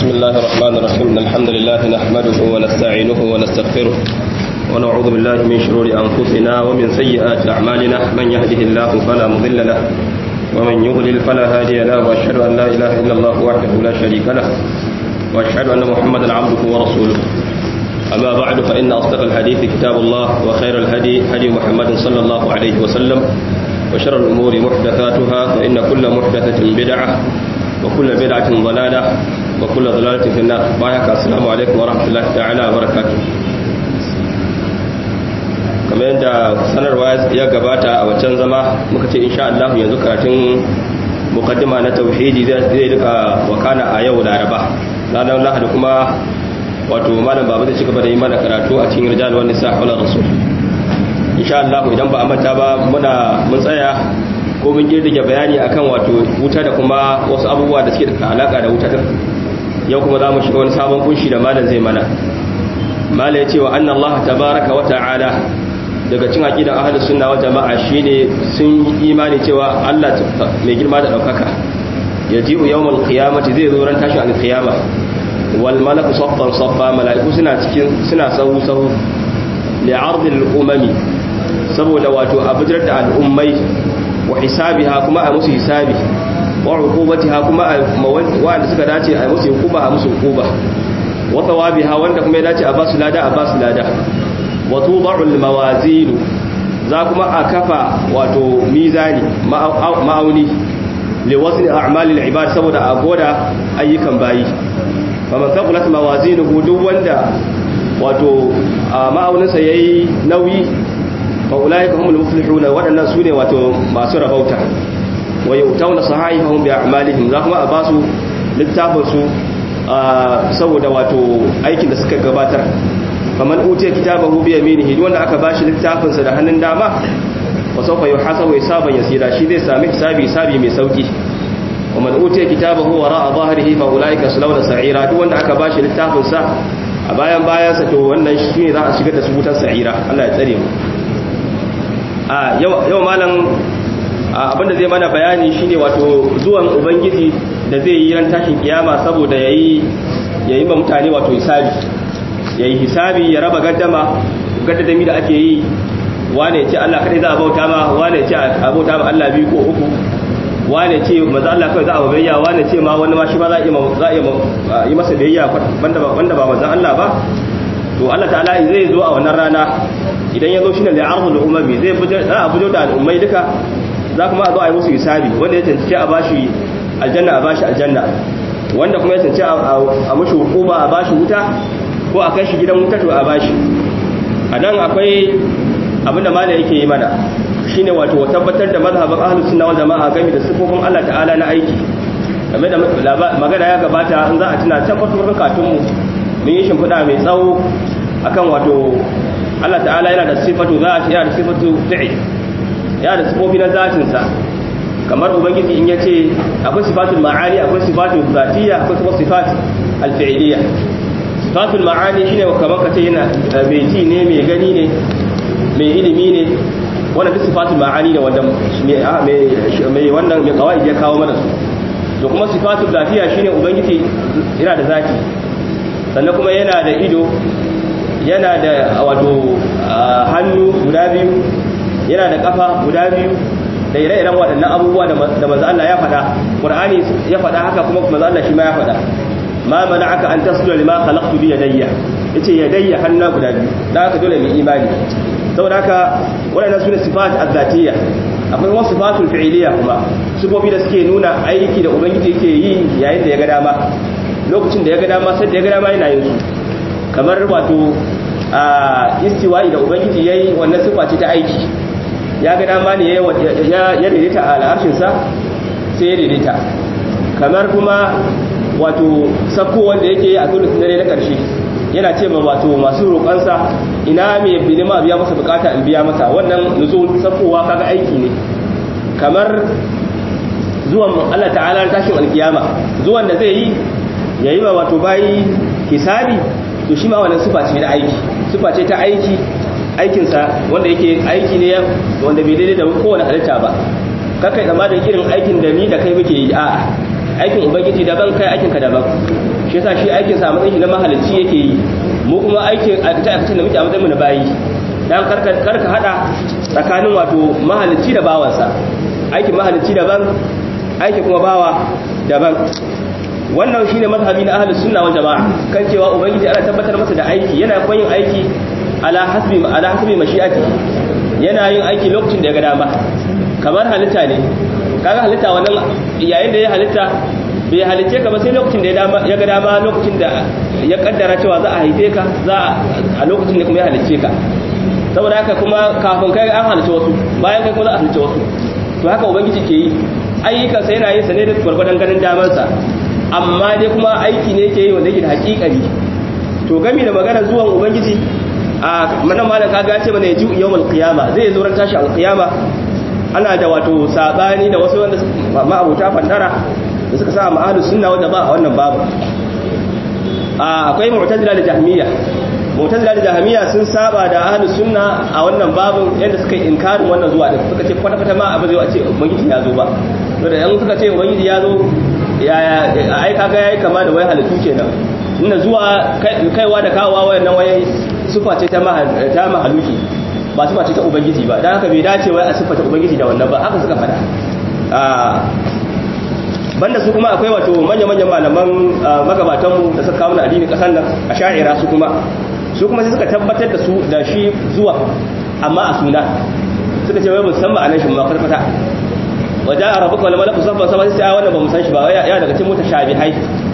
بسم الله الرحمن الرحيم إن الحمد لله نحمده ونستعينه ونستغفره ونعوذ بالله من شرور أنفسنا ومن سيئات أعمالنا من يهده الله فلا مضل له ومن يضلل فلا هادي له وأشهد أن لا إله إلا الله وحده لا شريك له وأشهد أن محمدا عبده ورسوله أما بعد فإن أصدق الحديث كتاب الله وخير الهدي هدي محمد صلى الله عليه وسلم وشر الأمور محدثاتها فإن كل محدثة بدعة وكل بدعة ضلالة وكل ضلالة في النار بايك السلام عليكم ورحمة الله تعالى وبركاته kamar yadda sanarwa ya gabata a waccan zama muka ce insha Allah yanzu karatun mukaddima na tauhidi zai duka wakana a yau laraba ranar lahadi kuma wato malam babu zai cigaba da yi mana karatu a cikin rijal wani sa haular rasul insha Allah idan ba a manta ba muna mun tsaya ko mun girgige bayani akan wato wuta da kuma wasu abubuwa da suke da alaka da wuta yau kuma za mu shiga wani sabon kunshi da malam zai mana malam ya ce wa anna Allah tabaraka wa ta'ala daga cin aqidan ahlus sunna wal jama'a shine sun yi imani cewa Allah mai girma da daukaka yaji'u yawmal qiyamati zai zo ran tashin alqiyama wal malaku saffan saffa malaiku suna cikin suna sahu sahu li'ard al-umami saboda wato abujar da al'ummai wa hisabiha kuma a musu hisabi wa uqubatiha kuma wanda suka dace a musu hukuma a musu hukuma wa thawabiha wanda kuma ya dace a basu lada a basu lada wa tuda'ul mawazin za kuma a kafa wato mizani ma'auni li wasli a'malil ibad saboda a goda ayyukan bayi faman thaqulat mawazinuhu duk wanda wato ma'auninsa yayi nauyi fa ulaika humul muflihun wadannan sune wato masu rabauta wa yautawna sahaifahum bi a'malihim za kuma a basu littafin su saboda wato aikin da suka gabatar faman utiya kitabahu bi yaminihi wanda aka bashi littafin sa da hannun dama wa sawfa yuhasabu hisaban yasira shi zai sami hisabi hisabi mai sauki wa man utiya kitabahu wara'a dhahrihi fa ulaika salawna sa'ira duk wanda aka bashi littafin sa a bayan bayan sa to wannan shine za a shigar da su wutar sa'ira Allah ya tsare mu a yau yau malam abinda zai mana bayani shine wato zuwan ubangiji da zai yi ran tashin kiyama saboda yayi yayi ba mutane wato hisabi ya yi hisabi ya raba gaddama gaddadami da ake yi wane ce Allah kadai za a bauta ma wane ce a bauta ma Allah biyu ko uku wane ce maza Allah kawai za a bayya wane ce ma wani ma shi ma za a yi masa biyayya wanda ba maza Allah ba to Allah ta'ala zai zo a wannan rana idan ya zo shi ne da arzul umami zai za a bujo da al'ummai duka za kuma a zo a yi musu hisabi wanda ya tantance a bashi aljanna a bashi aljanna wanda kuma ya tantance a mushi hukuma a bashi wuta ko a kai shi gidan wuta to a bashi a nan akwai abinda mala yake yi mana shine wato tabbatar da mazhabin ahlus sunna wal jamaa game da sifofin Allah ta'ala na aiki game da magana ya gabata in za a tuna can farko katun mu mun yi shimfiɗa mai tsawo akan wato Allah ta'ala yana da sifatu zati yana da sifatu fi'il yana da sifofi na zatin sa kamar ubangiji in yace akwai sifatul ma'ani akwai sifatul zatiyya akwai kuma sifatul al-fi'liyya sifatul ma'ani shine kamar kace yana mai ji ne mai gani ne mai ilimi ne wannan duk sifatul ma'ani ne wanda mai wannan mai kawai ya kawo mana su to kuma sifatul zatiya shine ubangiji yana da zati sannan kuma yana da ido yana da wato hannu guda biyu yana da kafa guda biyu da ire-iren waɗannan abubuwa da manzo Allah ya faɗa Qur'ani ya faɗa haka kuma manzo Allah shi ma ya faɗa ma mana'aka an tasjuda lima khalaqtu bi yadayya yace yadayya hannu guda biyu dan haka dole mu imani saboda haka waɗannan sune sifat az-zatiyya akwai wasu sifatul fi'liyya kuma sifofi da suke nuna aiki da ubangiji yake yi yayin da ya ga dama lokacin da ya ga dama sai da ya ga dama yana yin su kamar wato a istiwa'i da ubangiji yayi wannan sifa ce ta aiki ya ga dama ne ya daidaita a al'arshinsa sai ya daidaita kamar kuma wato sako wanda yake yi a tulusun dare na ƙarshe yana ce ma wato masu roƙonsa ina mai bilima biya masa bukata in biya masa wannan nuzul sakowa kaga aiki ne kamar zuwan Allah ta'ala tashin alkiyama zuwan da zai yi yayi ma wato bayi hisabi to shi ma wannan sifa ce da aiki sifa ce ta aiki aikinsa wanda yake aiki ne wanda bai daidai da kowane halitta ba kakai zama da irin aikin da ni da kai muke yi a'a aikin ubangiji daban kai aikin ka daban shi yasa shi aikin sa matsayin shi na mahalicci yake yi mu kuma aikin aikace aikacen da muke a matsayin mu na bayi dan karka karka hada tsakanin wato mahalicci da bawansa aikin mahalicci daban aikin kuma bawa daban wannan shine mazhabi na ahlus sunna wal jamaa kan cewa ubangiji ana tabbatar masa da aiki yana kuma yin aiki ala hasbi ala hasbi mashi'ati yana yin aiki lokacin da ya ga dama kamar halitta ne kaga halitta wannan yayin da ya halitta bai halice ka ba sai lokacin da ya ga dama lokacin da ya kaddara cewa za a haife ka za a lokacin da kuma ya halice ka saboda haka kuma kafin kai an halice wasu bayan kai kuma za a halice wasu to haka ubangiji ke yi ayyukansa yana yin sa ne da gwargwadon ganin damansa amma dai kuma aiki ne yake yi wanda yake da hakikari to gami da magana zuwan ubangiji a manan malam kaga ya ce mana ya ji yawmal qiyama zai zo ran tashi al qiyama ana da wato sabani da wasu wanda ma'abuta fandara da suka sa ma'ahlus sunna wanda ba a wannan babu a akwai mu'tazila da jahmiya mu'tazila da jahmiya sun saba da ahlus sunna a wannan babun yadda suka yi inkarin wannan zuwa da suka ce kwata kwata ma abu zai wace ubangiji ya zo ba to da yan suka ce ubangiji ya zo ya ai kaga yayi kama da wai halittu kenan inda zuwa kaiwa da kawowa wayannan waye sufa ce ta ta mahaluki ba sufa ce ta ubangiji ba dan haka bai dace wai a sifata ubangiji da wannan ba haka suka fada banda su kuma akwai wato manya-manyan malaman magabatanmu da suka kawo na addini kasan nan a sha'ira su kuma su kuma sai suka tabbatar da su da shi zuwa amma a suna suka ce wai musamman a nan shi ma kwata wajen a rabu kawai malaku saffan sama sai wannan ba mu san shi ba ya daga cikin mutashabihai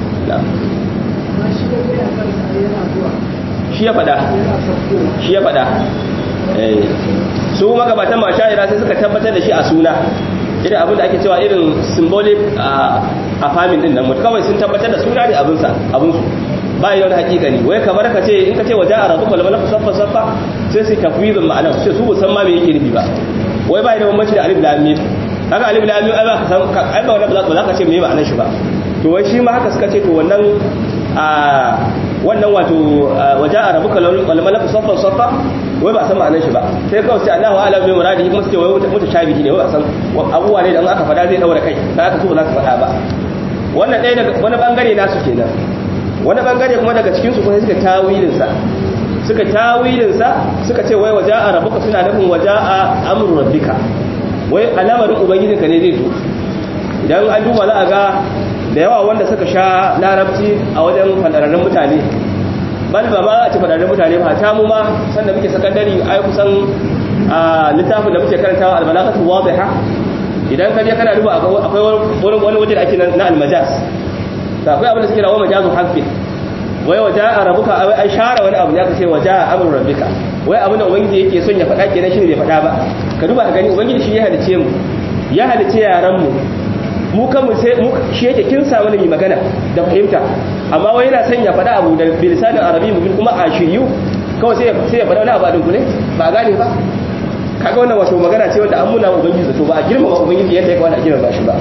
shi ya fada shi ya fada su magabatan ma sha'ira sai suka tabbatar da shi a suna irin abin da ake cewa irin symbolic a famin din nan mutu kawai sun tabbatar da suna ne abinsa abinsu ba yi wani hakika ne wai kamar ka ce in ka ce waje a rabu kwalmala ku saffa saffa sai su tafwizin ma'ana su ce su musamman me yake nufi ba wai ba yi da bambanci da alif lamim haka alif lamim ai ba ka san ai ba wannan ba za ka ce me ma'anar shi ba to wai shi ma haka suka ce to wannan a wannan wato waje a rabu kwalmala ku saffa saffa wai ba san ma'anar shi ba sai kawai sai Allahu a'lam bi muradihi kuma sai wai mutu shabihi ne wai ba san abubuwa ne da aka fada zai daura kai sai aka so ba za ka fada ba wannan ɗaya daga wani bangare nasu kenan wani bangare kuma daga cikin su kuma suka tawilin sa suka tawilin sa suka ce wai waja'a rabbuka suna nufin waja'a amru rabbika wai alamarin ubangijinka ne zai zo idan an duba za a ga da yawa wanda suka sha larabci a wajen fadararrun mutane bal ba ma a ci fadararrun mutane ba ta mu ma sanda muke sakandare ai kusan littafin da muke karantawa albalagatu wadiha idan ka je kana duba akwai wani waje da ake na almajaz da akwai abin da suke rawa majazu haqqi wai waja a rabuka ai share wani abu ya kace waja a amrun rabbika wai abin da ubangiji yake son ya faɗa kenan shine bai faɗa ba ka duba ka gani ubangiji shi ya halice mu ya halice yaran mu mu kanmu sai mu shi yake kin sa mana mai magana da fahimta amma wai yana son ya faɗa abu da bilisanin arabi mu kuma a shiryu kawai sai sai ya faɗa wani abu a dunkule ba gane ba kaga wannan wato magana ce wanda an muna ubangiji zato ba a girmama ubangiji yadda ya kamata a girmama shi ba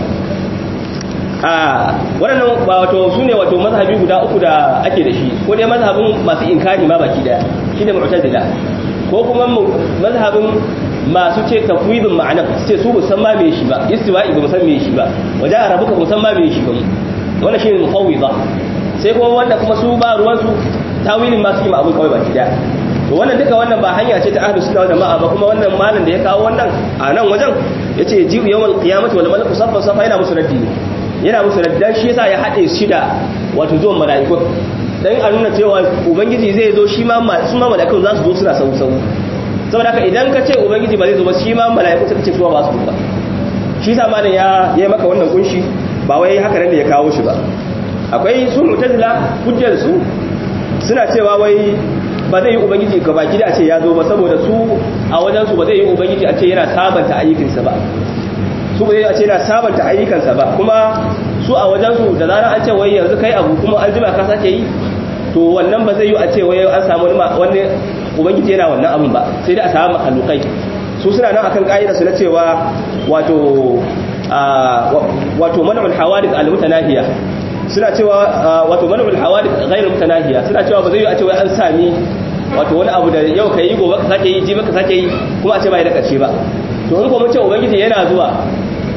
a waɗannan ba wato su ne wato mazhabi guda uku da ake da shi ko dai mazhabin masu inkari ma baki daya shi ne mu'tazila ko kuma mazhabin masu ce tafwidin ma'anar su ce su musamman me shi ba istiwa'i ba musamman me shi ba waje a rabuka musamman me shi ba wannan shine mufawwida sai kuma wanda kuma su ba ruwan su tawilin ma suke ma abun kawai baki daya to wannan duka wannan ba hanya ce ta ahlus sunna wal jama'a ba kuma wannan malam da ya kawo wannan a nan wajen yace ji'u yawmal qiyamati wal malaku saffa saffa yana musu raddi yana musu raddi dan shi yasa ya hade shi da wato zuwan mala'iku dan a nuna cewa ubangiji zai zo shi ma su ma mala'ikun za su zo suna sau sau saboda haka idan ka ce ubangiji ba zai zo ba shi ma mala'iku suka ce su ba su ba shi sa malam ya yi maka wannan kunshi ba wai haka nan da ya kawo shi ba akwai su mu'tazila hujjar su suna cewa wai ba zai yi ubangiji ga baki da a ce ya zo ba saboda su a wajen su ba zai yi ubangiji a ce yana sabanta ayyukansa ba su ba zai a ce yana sabanta ayyukansa ba kuma su a wajen su da zarar an ce wai yanzu kai abu kuma an jima ka sake yi to wannan ba zai yi a ce wai an samu wani ubangiji yana wannan abin ba sai dai a samu makhlukai su suna nan akan ka'ida su na cewa wato wato man'ul hawadith al-mutanahiya suna cewa wato man'ul hawadith ghayr mutanahiya suna cewa ba zai yi a ce wai an sami wato wani abu da yau kai gobe ka sake yi jibi ka sake yi kuma a ce bai da kace ba to in ko mun ce ubangiji yana zuwa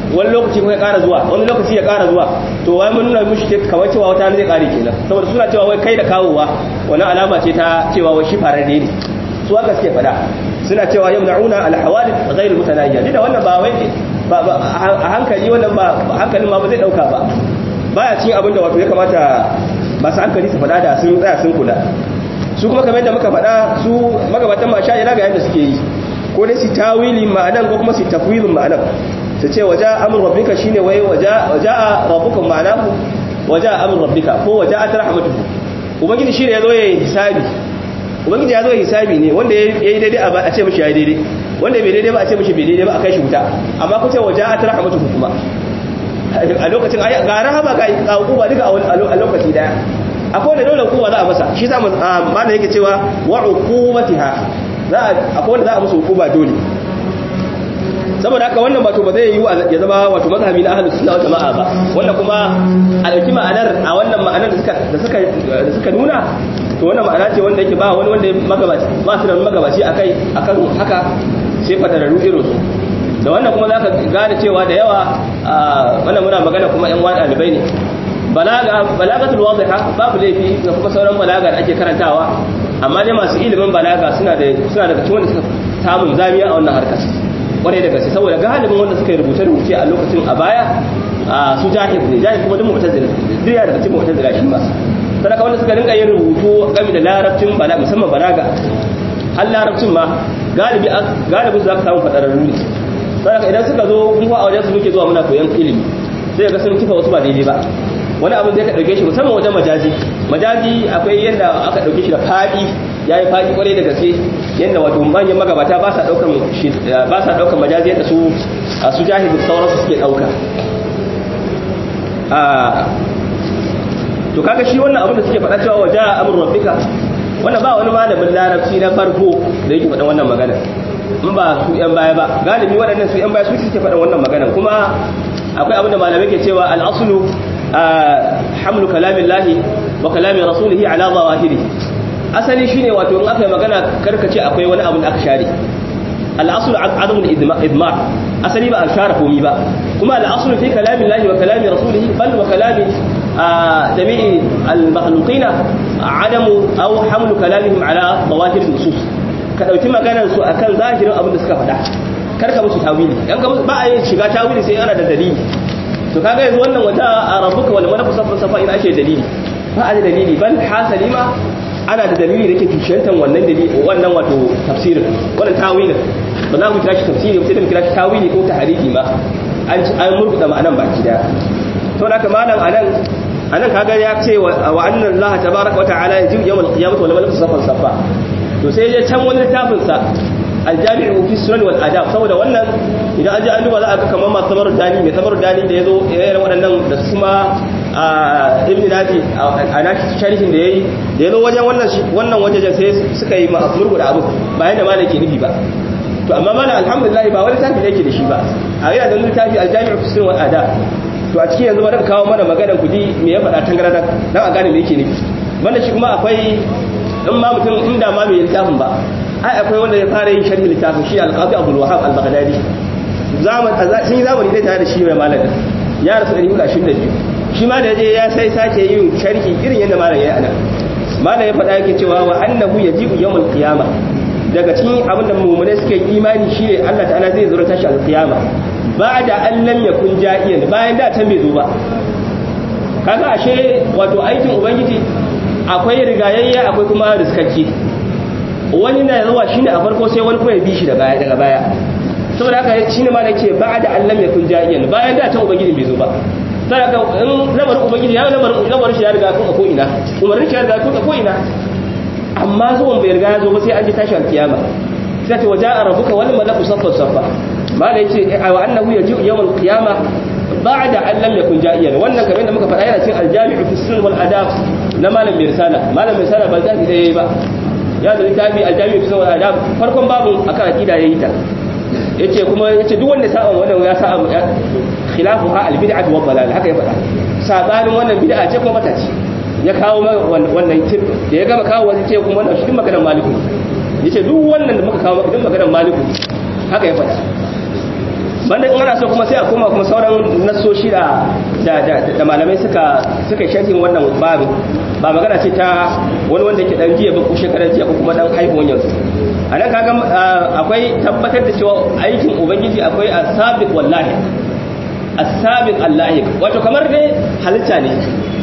wani lokaci kuma ya ƙara zuwa wani lokaci ya ƙara zuwa to wai mun nuna mushi kamar cewa wata zai ƙare kenan saboda suna cewa wai kai da kawowa wani alama ce ta cewa wai shi fararre ne su haka suke faɗa suna cewa yamna'una al-hawadith ghayr mutanayya da wannan ba wai ba a hankali wannan ba hankalin ma ba zai dauka ba baya cin abin da wato ya kamata masu hankali su faɗa da sun tsaya sun kula su kuma kamar yadda muka faɗa su magabatan ma sha'ira ga yadda suke yi ko dai su tawili ma'anan ko kuma su tafwilin ma'anan su ce waja amur rabbika shine wai waja waja rabbuka ma'anahu waja amur rabbika ko waja atrahmatuhu ubangiji shine yazo yayin hisabi ubangiji ya zo hisabi ne wanda ya yi daidai a ce mishi ya yi daidai wanda bai daidai ba a ce mishi bai daidai ba a kai shi wuta amma ku ce waje a tara hamatu kuma a lokacin ga rahama ga hukuma duka a lokaci daya akwai wanda dole hukuma za a masa shi za mu mana yake cewa wa hukumatiha za a akwai wanda za a musu hukuma dole saboda haka wannan wato ba zai yi ya zama wato mazhabi na ahlus sunna wal jamaa ba wannan kuma a dauki ma'anar a wannan ma'anar da suka da suka da suka nuna to wannan ma'ana ce wanda yake ba wani wanda magabaci ba su da magabaci akai akan haka sai fatararru irin su da wannan kuma zaka gane cewa da yawa wannan muna magana kuma yan wani dalibai ne balaga balagatul wadiha babu laifi da kuma sauran balaga da ake karantawa amma dai masu ilimin balaga suna da suna daga cikin wanda suka samun zamiya a wannan harkar kwarai da gaske saboda galibin wanda suka yi rubuce-rubuce a lokacin a baya su jahil ne jahil kuma duk mu'tazila duk daga cikin mu'tazila shi ma sadaka wanda suka rinka yin rubutu game da larabcin balaga musamman balaga har larabcin ma galibi galibi za ka samu fadararru ne sadaka idan suka zo mun a wajen su muke zuwa muna koyon ilimi sai ga sun kifa wasu ba daidai ba wani abin zai ka dauke shi musamman wajen majazi majazi akwai yadda aka dauke shi da fadi ya yi fadi kwarai da gaske yadda wato manyan magabata ba sa daukan ba sa daukan majazi yadda su su jahilu sauransu suke dauka to kaga shi wannan abin da suke faɗa cewa waje amur rabbika wannan ba wani malamin larabci na farko da yake faɗa wannan magana in ba su yan baya ba galibi waɗannan su yan baya su suke faɗa wannan magana kuma akwai abin da malamai ke cewa al-aslu hamlu kalamillahi wa kalami rasulihi ala zawahiri asali shine wato in aka yi magana karkace akwai wani abu da aka share al-aslu adamu al-idmar asali ba a share komi ba kuma al-aslu fi kalamillahi wa kalami rasulihi bal wa kalami جميع المخلوقين عدم أو حمل كلامهم على ظواهر النصوص كدauki maganar su akan zahirin abin da suka faɗa karka musu tawili dan ka ba a yin shiga tawili sai ana da dalili to kaga yanzu wannan wata a rabbuka wal malaku safa safa ina ake dalili ba a da dalili bal hasali ma ana da dalili da ke tushentan wannan dalili wannan wato tafsirin wannan tawilin ba za mu kira shi tafsiri sai mu kira shi tawili ko tahriji ma an an murkuda ma'anan baki daya to da malam anan anan kaga ya ce wa annan Allah tabaaraka wa ta'ala yaji yawmal qiyamati wal malaku safan safa to sai ya can wani littafin sa aljami'u fi sunan wal adab saboda wannan idan an ji an duba za a ga kamar masu samar dani mai samar dani da yazo yayin waɗannan da kuma ibn nadi a nashi sharhin da yayi da yazo wajen wannan wannan wajejen sai suka yi murgu da abu bayan da malai ke nufi ba to amma mana alhamdulillah ba wani tafi da yake da shi ba a yana da littafi aljami'u fi sunan wal adab to a cikin yanzu ba kawo mana maganar kudi me ya faɗa tangarada dan a gane me yake nufi banda shi kuma akwai in ma mutum inda ma mai littafin ba ai akwai wanda ya fara yin sharhi littafin shi al-qadi Abdul Wahhab al-Baghdadi zaman sun yi zamani da tare da shi mai malamin ya rasu 122 shi ma da yaje ya sai sake yin sharhi irin yadda malam ya yi anan malam ya faɗa yake cewa wa annahu yajibu yawmul qiyamah daga cikin abin da mummune suke imani shine Allah ta'ala zai zura tashi al-qiyama ba da an lam yakun ja'iyan bayan da can bai zo ba kaga ashe wato aikin ubangiji akwai rigayayya akwai kuma riskacce wani na zuwa shine a farko sai wani kuma ya bi shi daga baya daga baya saboda haka shine ma nake ba da an lam yakun ja'iyan bayan da can ubangiji bai zo ba saboda in lamarin ubangiji ya lamarin lamarin shi ya riga kun ko ina umarnin shi ya riga kun ko ina amma zuwan bai riga ya zo ba sai an ji tashi alkiyama sai ta waja rabbuka wal malaku saffan saffa mala yace wa annahu yaji'u yawmal qiyama ba'da an lam yakun ja'iyan wannan kamar da muka faɗa yana cikin aljami'u fi sunan wal adab na malam mai risala malam mai risala ba zafi da yayi ba ya da littafi aljami'u fi sunan wal adab farkon babu akan aqida yayi ta yace kuma yace duk wanda sa'a wannan ya sa'a khilafuha al bid'ah wa dalal haka ya faɗa sabanin wannan bid'a ce kuma mata ce ya kawo wannan tip da ya gama kawo wani ce kuma wannan shi maganar maliku yace duk wannan da muka kawo duk maganar maliku haka ya faɗa banda in ana so kuma sai a koma kuma sauran nasoshi da da malamai suka suka sharhin wannan babu ba magana ce ta wani wanda ke dan jiya ba ko shekarar jiya ko kuma dan haihuwan yanzu a nan kaga akwai tabbatar da cewa aikin ubangiji akwai asabiq wallahi asabiq allahi wato kamar dai halitta ne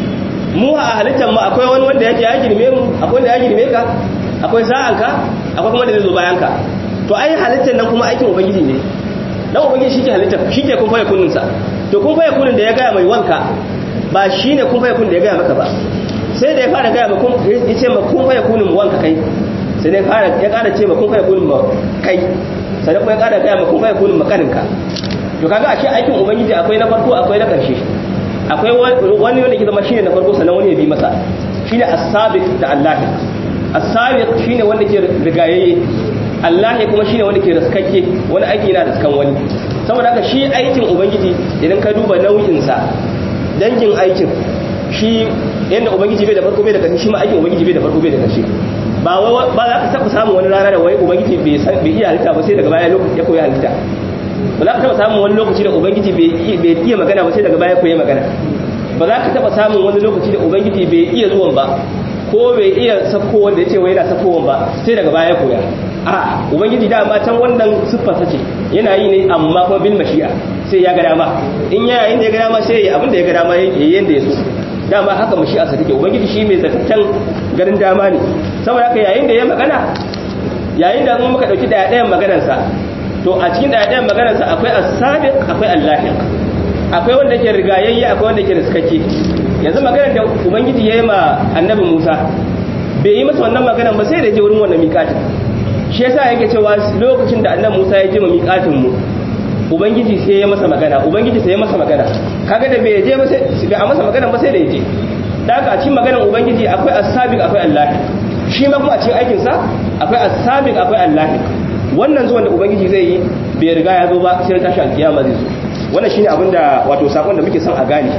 mu a halittar mu akwai wani wanda yake ya girme mu akwai wanda ya girme ka akwai sa'anka akwai kuma da zai zo bayan ka to ai halittar nan kuma aikin ubangiji ne dan ubangiji shike halitta shike kun faye kunnin sa to kun faye kunnin da ya gaya mai wanka ba shine kun faye kunnin da ya gaya maka ba sai da ya fara gaya maka ya ce ma kun faye kunnin mu wanka kai sai da ya fara ya ƙara ce ma kun faye kunnin mu kai sai kuma ya ƙara gaya ma kun faye kunnin mu kaninka to kaga ashe aikin ubangiji akwai na farko akwai na ƙarshe akwai wani wanda ke zama shine na farko sannan wani ya bi masa shine as-sabiq da Allah as-sabiq shine wanda ke rigayayye Allah ne kuma shine wanda ke raskakke wani aiki yana da skan wani saboda haka shi aikin ubangiji idan ka duba nau'in sa dangin aikin shi yanda ubangiji bai da farko bai da ƙarshe shi ma aikin ubangiji bai da farko bai da ƙarshe ba ba za ka taɓa samun wani rana da wai ubangiji bai san bai iya halitta ba sai daga baya ya koyi halitta ba za ka taɓa samun wani lokaci da ubangiji bai iya magana ba sai daga baya koyi magana ba za ka taɓa samun wani lokaci da ubangiji bai iya zuwan ba ko bai iya sakko wanda ya ce wai yana sakkowan ba sai daga baya koya a ubangiji dama can wannan siffarsa ce yana yi ne amma kuma bil mashi'a sai ya ga dama in ya yayin da ya ga dama sai ya abin da ya ga dama yayi yanda ya so dama haka mashi'a sa take ubangiji shi mai zakaccen garin dama ne saboda haka yayin da ya magana yayin da muka dauki daya dayan maganar sa to a cikin daya dayan maganar sa akwai as-sabiq akwai al-lahiq akwai wanda ke rigayayye akwai wanda ke riskake yanzu maganar da ubangiji ya yi ma annabi musa bai yi masa wannan maganar ba sai da je wurin wannan miƙatin shi yasa yake cewa lokacin da annabi musa ya je ma miƙatin mu ubangiji sai ya masa magana ubangiji sai ya masa magana kaga da bai je ba sai bai a masa magana ba sai da ya je da haka a cikin maganar ubangiji akwai as-sabiq akwai allah shi ma kuma a cikin aikin sa akwai as-sabiq akwai allah wannan zuwan da ubangiji zai yi bai riga ya zo ba sai tashi alkiyama zai zo wannan shine abin da wato sakon da muke son a gane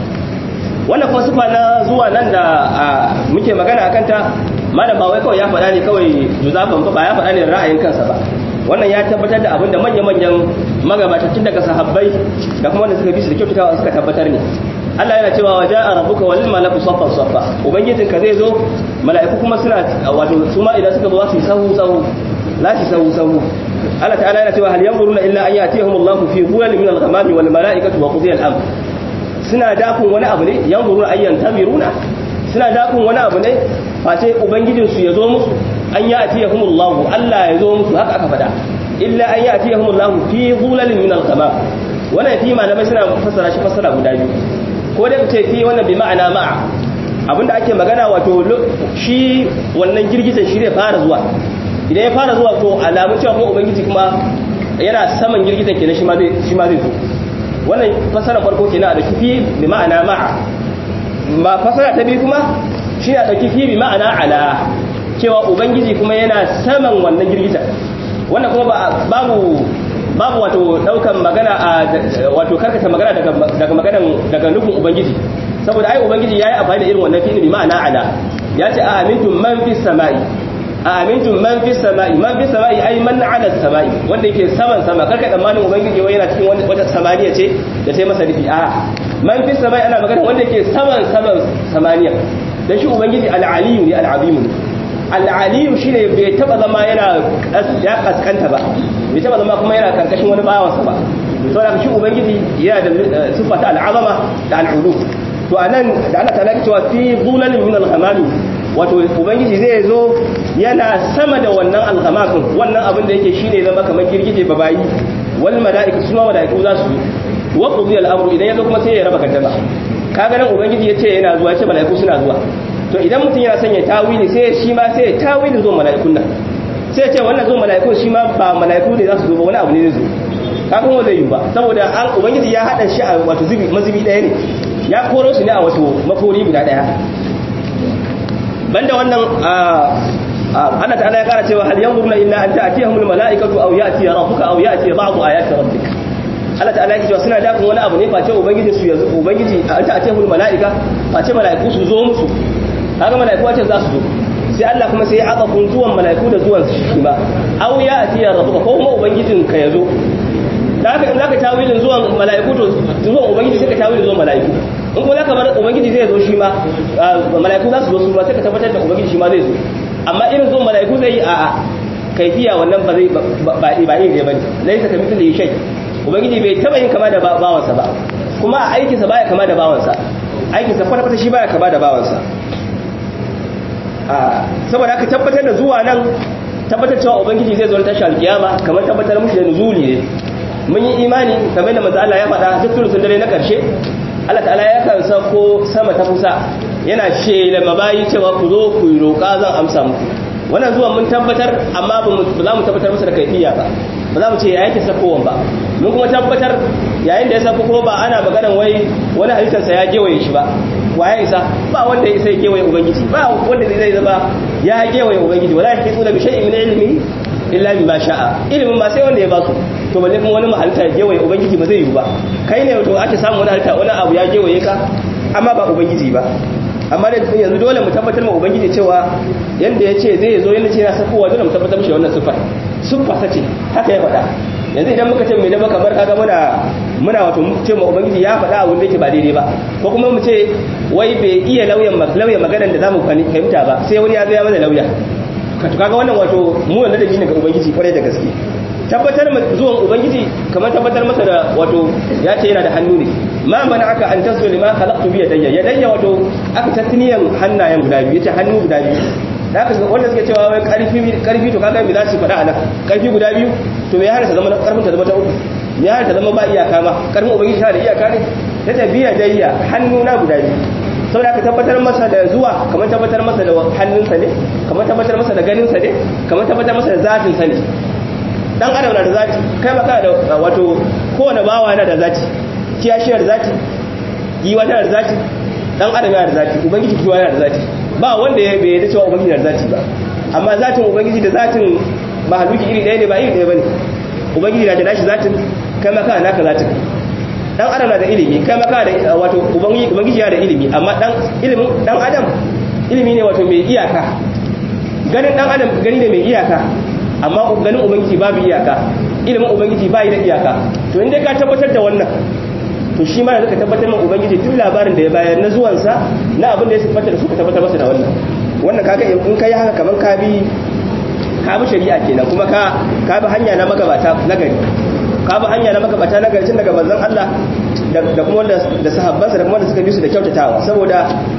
wannan kuma sifa na zuwa nan da muke magana akan ta malam ba wai kawai ya faɗa ne kawai juzafan ba ya faɗa ne ra'ayin kansa ba wannan ya tabbatar da abin da manya-manyan magabata tun daga sahabbai da kuma wanda suka bi su da kyautatawa suka tabbatar ne Allah yana cewa wa ja'a rabbuka wal malaku saffan saffa ubangijinka zai zo mala'iku kuma suna wato su ma idan suka zo za su yi sahu sahu za su sahu sahu Allah ta'ala yana cewa hal yanzuruna illa an yatihum Allahu fi dhulalin min al-ghamami wal mala'ikatu wa qudiya al-amr suna dakun wani abu ne yanzuruna ayyan tamiruna suna dakun wani abu ne face ubangijin su yazo musu an yatihum Allahu Allah ya zo musu haka aka fada illa an yatihum Allahu fi dhulalin min al-ghamam wannan fi malamai suna fassara shi fassara guda biyu ko da ce fi wannan bi ma'ana ma'a abinda ake magana wato shi wannan girgizan shi zai fara zuwa idan ya fara zuwa to alamun cewa kuma ubangiji kuma yana saman girgizan kenan shi ma zai shi ma zai zo wannan fasara farko kenan a dauki fi bi ma'ana ma'a ba fasara ta biyu kuma shi a dauki fi bi ma'ana ala cewa ubangiji kuma yana saman wannan girgizan wannan kuma babu babu wato daukan magana a wato karkata magana daga daga maganan daga nufin ubangiji saboda ai ubangiji yayi amfani da irin wannan fi'il bi ma'ana ala ya ce a amintum man fis sama'i amintum man fi sama'i man fi sama'i ai man ala sama'i wanda yake saman sama karka tsammanin ubangiji wai yana cikin wata samaniya ce da sai masa rufi a man fi sama'i ana magana wanda yake saman saman samaniya dan shi ubangiji al-aliyu ne al-azim ne al-aliyu shine bai taba zama yana ya kaskanta ba bai taba zama kuma yana karkashin wani bawansa ba saboda shi ubangiji yana da sifa ta al-azama da al-ulu to anan da Allah ta laki cewa fi dhulalin min al-ghamami wato ubangiji zai zo yana sama da wannan alhamakin wannan abin da yake shine zama kamar girgije babayi wal mala'iku su ma mala'iku za su wa qudi al-amru idan yazo kuma sai ya raba kaddama kaga nan ubangiji yace yana zuwa yace mala'iku suna zuwa to idan mutum yana son ya tawili sai shi ma sai ya tawili zuwa mala'ikun nan sai ya ce wannan zuwa mala'ikun shi ma ba mala'iku ne za su zo ba wani abu ne zai zo kaga kuma zai yi ba saboda an ubangiji ya hada shi a wato zubi mazubi daya ne ya koro su ne a wato makori guda daya banda wannan Allah ta'ala ya kara cewa hal yanzuruna illa an ta'tiyahumul mala'ikatu aw ya'ti rabbuka aw ya'ti ba'du ayati rabbik Allah ta'ala ya cewa suna dakon wani abu ne face ubangiji su yanzu ubangiji an ta'tiyahumul mala'ika face mala'iku su zo musu kaga mala'iku wace za su zo sai Allah kuma sai ya azafun zuwan mala'iku da zuwan su shi ba aw ya'ti rabbuka ko kuma ubangijin ka yazo da haka in zaka tawilin zuwan mala'iku to zuwan ubangiji sai ka tawilin zuwan mala'iku in kuma zaka bar ubangiji zai zo shi ma mala'iku za su zo su ma sai ka tabbatar da ubangiji shi ma zai zo amma irin zuwan mala'iku zai yi a a kaifiya wannan ba zai ba ba iri ne bane laisa ka mithli shay ubangiji bai taba yin kama da bawansa ba kuma a aikinsa baya kama da bawansa aikinsa kwata-kwata shi baya kama da bawansa saboda aka tabbatar da zuwa nan tabbatar cewa ubangiji zai zo ta tashi alkiyama kamar tabbatar mushi da nuzuli ne mun yi imani kamar da manzo Allah ya faɗa duk tulusun dare na ƙarshe Allah ta'ala ya kan sako sama ta kusa yana shela mabayi cewa ku zo ku yi roƙa zan amsa muku wannan zuwa mun tabbatar amma ba za mu tabbatar masa da kaifiya ba ba za mu ce ya yake sakowan ba mun kuma tabbatar yayin da ya sako kuma ba ana maganan wai wani halittarsa ya gewaye shi ba waye isa ba wanda ya sai gewaye ubangiji ba wanda zai zama ya gewaye ubangiji wala yake tsuna bi shay'in min ilmi illa bima sha'a ilimin ba sai wanda ya ba su to balle kuma wani halitta ya gewaye ubangiji ba zai yi ba kai ne to ake samu wani halitta wani abu ya gewaye ka amma ba ubangiji ba amma da yanzu dole mu tabbatar ma ubangiji cewa yanda ya ce zai zo yanda ce yana sakowa dole mu tabbatar mishi wannan sifar siffa sace haka ya faɗa yanzu idan muka ce mai dama kamar kaga muna muna wato ce ma ubangiji ya faɗa abin da yake ba daidai ba ko kuma mu ce wai bai iya lauyan lauyan maganar da zamu fahimta ba sai wani ya ga ya mana lauya to kaga wannan wato mu wanda da ne ga ubangiji kwarai da gaske tabbatar zuwan ubangiji kamar tabbatar masa da wato ya ce yana da hannu ne ma mana aka an tasu lima khalaqtu bi yadayya yadayya wato aka tasniyan hannayen guda biyu yace hannu guda biyu da aka wanda suke cewa wai karfi karfi to kaga me za su faɗa anan karfi guda biyu to me ya hana ta zama karfin ta zama ta uku me ya hana ta zama ba iyaka ma karfin ubangiji tana da iyaka ne ta tabiya dayya hannu na guda biyu saboda aka tabbatar masa da zuwa kamar tabbatar masa da hannunsa ne kamar tabbatar masa da ganinsa ne kamar tabbatar masa da zatinsa ne dan adam na da zati kai maka da wato kowane bawa yana da zati kiyashiyar zati giwa tana da zati dan adam yana da zati ubangiji kiwa yana da zati ba wanda ya bai da cewa ubangiji yana da zati ba amma zatin ubangiji da zatin mahaluki iri ɗaya ne ba iri ɗaya bane ubangiji na da nashi zatin kai maka naka zatin dan adam na da ilimi kai maka da wato ubangiji ubangiji yana da ilimi amma dan ilimin dan adam ilimi ne wato mai iyaka ganin dan adam gani ne mai iyaka amma ganin ubangiji babu iyaka ilimin ubangiji bai da iyaka to inda ka tabbatar da wannan to shi ma da ka tabbatar ma ubangiji duk labarin da ya bayar na zuwansa na abin da ya siffanta da suka tabbatar masa da wannan wannan kaga in kai haka kaman ka bi ka bi shari'a kenan kuma ka ka bi hanya na magabata na gari ka bi hanya na magabata na gari tun daga manzon Allah da kuma wanda da sahabbansa da kuma wanda suka bi su da kyautatawa saboda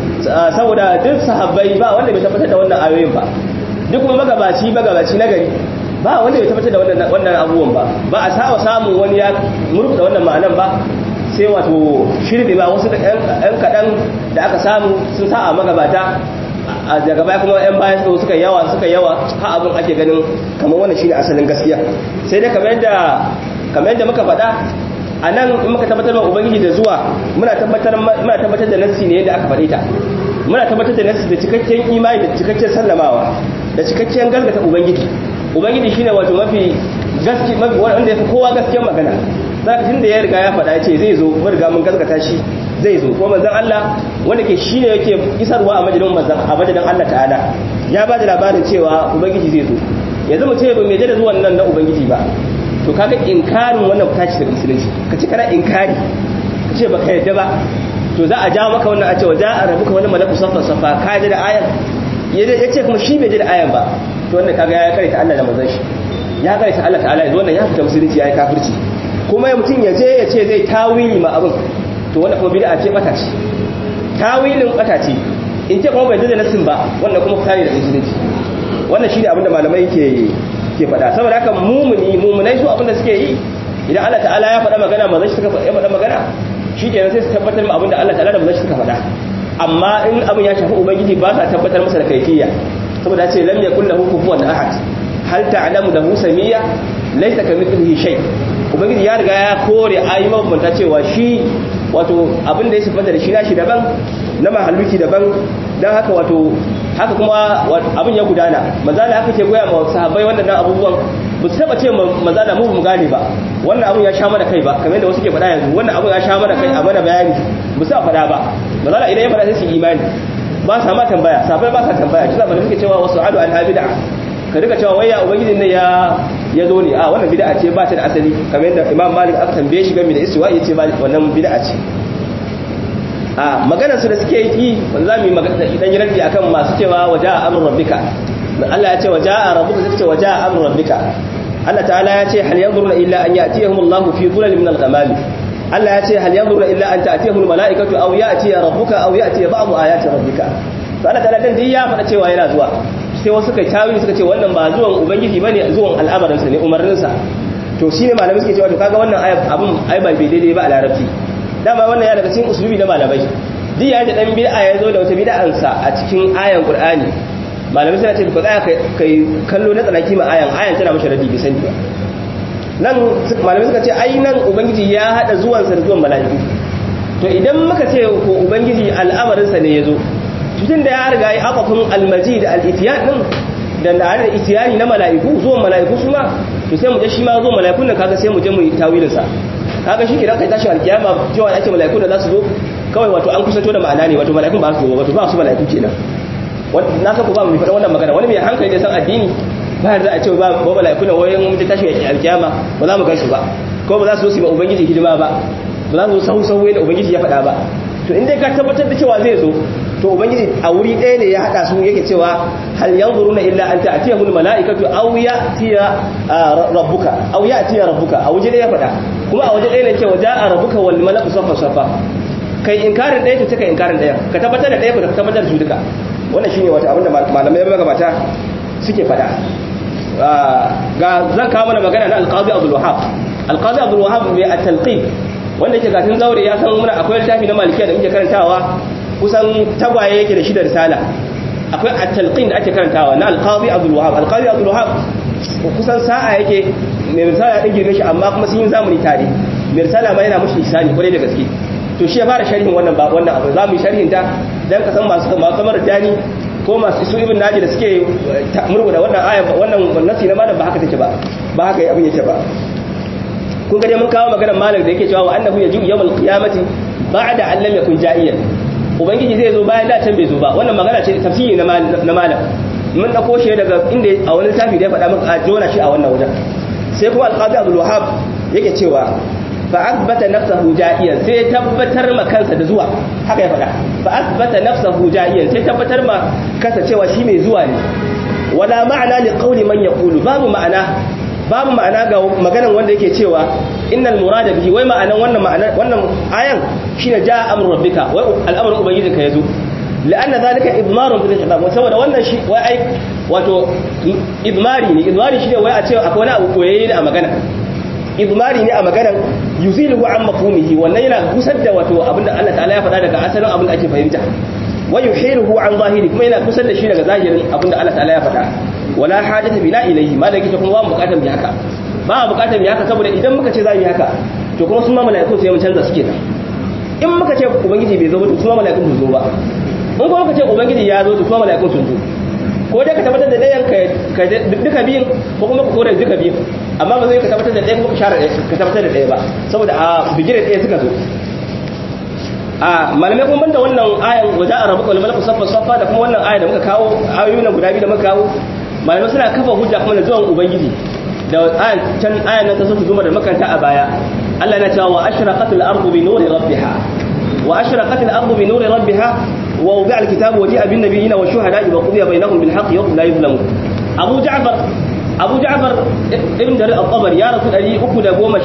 saboda duk sahabbai ba wanda bai tabbatar da wannan ayoyin ba duk kuma magabaci magabaci na gari ba wanda bai tabbatar da wannan wannan abubuwan ba ba a sawa samun wani ya murkuta wannan ma'anan ba sai wato shirbi ba wasu ɗan kaɗan da aka samu sun sa a magabata a daga baya kuma yan bayan suka suka yawa suka yawa ha abin ake ganin kamar wannan shine asalin gaskiya sai dai kamar yadda kamar yadda muka faɗa a nan in muka tabbatar ma ubangiji da zuwa muna tabbatar muna tabbatar da nassi ne yadda aka faɗe ta muna tabbatar da nassi da cikakken imani da cikakken sallamawa da cikakken galgata ubangiji ubangiji shine wato mafi gaski mafi wanda ya fi kowa gaskiyar magana zaka tunda ya riga ya faɗa ce zai zo mun riga mun gaskata shi zai zo ko manzon Allah wanda ke shine yake isarwa a majalin manzon a majalin Allah ta'ala ya ba da labarin cewa ubangiji zai zo yanzu mu ce ba mai da zuwan nan na ubangiji ba to kaga inkarin wannan ta ci daga musulunci ka ce kana inkari ka ce baka yadda ba to za a jawo maka wannan a ce wa za a rabu ka wani malaku safa safa ka ji da ayan ya ce kuma shi bai ji da ayan ba to wannan kaga ya karanta Allah da manzon shi ya karanta Allah ta'ala yanzu wannan ya fita musulunci ya yi kafirci kuma ya mutum ya je ya ce zai tawili ma abin to wannan kuma bid'a ce bata ce tawilin bata ce in ce kuma bai da nasin ba wannan kuma fitari da musulunci wannan shine abin da malamai ke ke faɗa saboda haka mumuni mumunai su abin da suke yi idan Allah ta'ala ya faɗa magana manzon shi suka faɗa magana shi kenan sai su tabbatar ma abin da Allah ta'ala da manzon shi suka faɗa amma in abin ya shafi ubangiji ba sa tabbatar masa da kaifiyya saboda ce lam yakul lahu kufuwan ahad hal ta'lamu lahu samiyya laysa kamithlihi shay ubangiji ya riga ya kore ayi mabanta cewa shi wato abin da ya sifanta da shi nashi daban na mahalluki daban dan haka wato haka kuma abin ya gudana maza da haka ke goya ma sahabbai wannan abubuwan ba su taba ce maza da mu mu gane ba wannan abin ya sha mana kai ba kamar yadda wasu ke faɗa yanzu wannan abin ya sha mana kai a mana bayani ba su faɗa ba maza da idan ya faɗa sai su imani ba sa ma tambaya sahabbai ba sa tambaya shi zamanin suke cewa wasu adu al-abida ka rika cewa wai ya ubangiji ne ya ya zo ne a wannan bid'a ce ba ta da asali kamar yadda Imam Malik aka tambaye shi game da istiwa yace ba wannan bid'a ce a maganar su da suke yi wanda zamu yi magana idan yi raddi akan masu cewa waja'a amrun rabbika Allah ya ce waja'a rabbuka sai ce waja'a amrun rabbika Allah ta'ala ya ce hal yanzuruna illa an ya'tiyahumullahu fi dhulalin min al-ghamam Allah ya ce hal yanzuruna illa an ta'tiyahumul mala'ikatu aw ya'tiya rabbuka aw ya'tiya ba'du ayati rabbika to Allah ta'ala dan ya faɗa cewa yana zuwa sai wasu kai tawili suka ce wannan ba zuwan ubangiji bane zuwan al'amarin sa ne umarnin sa to shine malamai suke cewa to kaga wannan ayat abun ai ba bai daidai ba a larabci dama wannan ya daga cikin usulubi na malamai duk ya da dan bid'a ya zo da wata bid'an sa a cikin ayan qur'ani malamai suna ce ba za kai kallo na tsanaki ma ayan ayan tana mashi radi bai sani ba nan malamai suka ce ai nan ubangiji ya hada zuwansa da zuwan mala'iku to idan muka ce ko ubangiji al'amarinsa ne ya zo tun da ya riga ya akafin almaji da al'itiyan din da da da itiyani na mala'iku zuwan mala'iku su ma to sai mu je shi ma zuwan mala'ikun nan kaga sai mu je mu yi tawilin sa kaga shi kidan kai tashi alkiyama cewa ake mala'iku da za su zo kawai wato an kusanto da ma'ana ne wato mala'ikun ba su zo wato ba su mala'iku kenan na san ku ba mu faɗa wannan magana wani mai hankali da san addini ba da a ce ba ba mala'iku ne wayan mun tashi alkiyama ba za mu gansu ba ko ba za su zo su yi ubangiji hidima ba ba za su zo sahu sahu da ubangiji ya faɗa ba to in dai ka tabbatar da cewa zai zo to ubangiji a wuri ɗaya ne ya haɗa su yake cewa hal yanzuruna illa an ta'tiyahul mala'ikatu aw ya'tiya rabbuka aw ya'tiya rabbuka a waje ɗaya ya faɗa kuma a waje ɗaya ne cewa ja'a rabbuka wal malaku safa safa kai inkarin ɗaya to kai inkarin ɗaya ka tabbatar da ɗaya ka tabbatar da su duka wannan shine wata abinda malamai magabata suke faɗa ga zan kawo mana magana na alqazi abdul wahhab alqazi abdul wahhab mai at-talqin wanda yake gatin zaure ya san muna akwai littafi na malikiya da muke karantawa kusan tagwaye yake da shi da risala akwai at-talqin da ake karantawa na al-qadi Abdul Wahhab al-qadi Abdul Wahhab kusan sa'a yake mai risala din girme shi amma kuma sun yi zamani tare mai risala ma yana mushi isani kwarai da gaske to shi ya fara sharhin wannan ba wannan abu zamu yi sharhin ta dan ka san masu masu kamar dani ko masu su ibn naji da suke murguda wannan aya wannan nasi na malam ba haka take ba ba haka abin yake ba kun ga dai mun kawo maganar malam da yake cewa wa annahu yaji'u yawmal qiyamati ba'da an lam yakun ja'iyan ubangiji zai zo bayan da can bai zo ba wannan magana ce tafsiri na malam mun dauko shi daga inda a wani tafi da ya faɗa maka a jona shi a wannan wajen sai kuma alqadi abdul wahab yake cewa fa athbata nafsahu ja'iyan sai tabbatar ma kansa da zuwa haka ya faɗa fa athbata nafsahu ja'iyan sai tabbatar ma kansa cewa shi mai zuwa ne wala ma'ana li qawli man yaqulu babu ma'ana babu ma'ana ga maganan wanda yake cewa innal murada bihi wai ma'anan wannan ma'anan wannan ayan shine jaa amru rabbika wai al'amarin ubangijinka yazo la'anna zalika idmarun bil khitab saboda wannan shi wai ai wato idmari ne idmari shine wai a ce akwai wani abu koyayye ne a magana idmari ne a maganan yuzilu an mafhumihi wannan yana kusar da wato abinda Allah ta'ala ya faɗa daga asalin abin da ake fahimta wa yuhiluhu an zahiri kuma yana kusar da shi daga zahirin abinda Allah ta'ala ya faɗa wala hajata bina ilayhi malaki ta kuma ba bukatar mu haka ba bukatar mu haka saboda idan muka ce za mu yi haka to kuma sun ma mala'ikun sai mun canza suke nan in muka ce ubangiji bai zo ba to kuma mala'ikun sun zo ba in kuma muka ce ubangiji ya zo to kuma mala'ikun sun zo ko dai ka tabbatar da ɗayan ka duka biyun ko kuma ka kore duka biyun amma ba zai ka tabbatar da ɗaya kuma ka share ka tabbatar da ɗaya ba saboda a bigire ɗaya suka zo a malamai kuma banda wannan ayan waje a rabu malaku saffa saffa da kuma wannan ayan da muka kawo ayoyi na guda biyu da muka kawo malamai suna kafa hujja kuma da zuwan ubangiji da ayan can ayan nan ta sauke zuma da makanta a baya Allah yana cewa wa ashraqatil ardu bi nuri rabbiha wa ashraqatil ardu bi nuri rabbiha wa wudi'a alkitabu wa ji'a bin nabiyina wa shuhada'i wa qudiya bainahum bil haqqi wa hum la yuzlamun Abu Ja'far Abu Ja'far ibn Jarir al-Tabari ya rasu 311 ko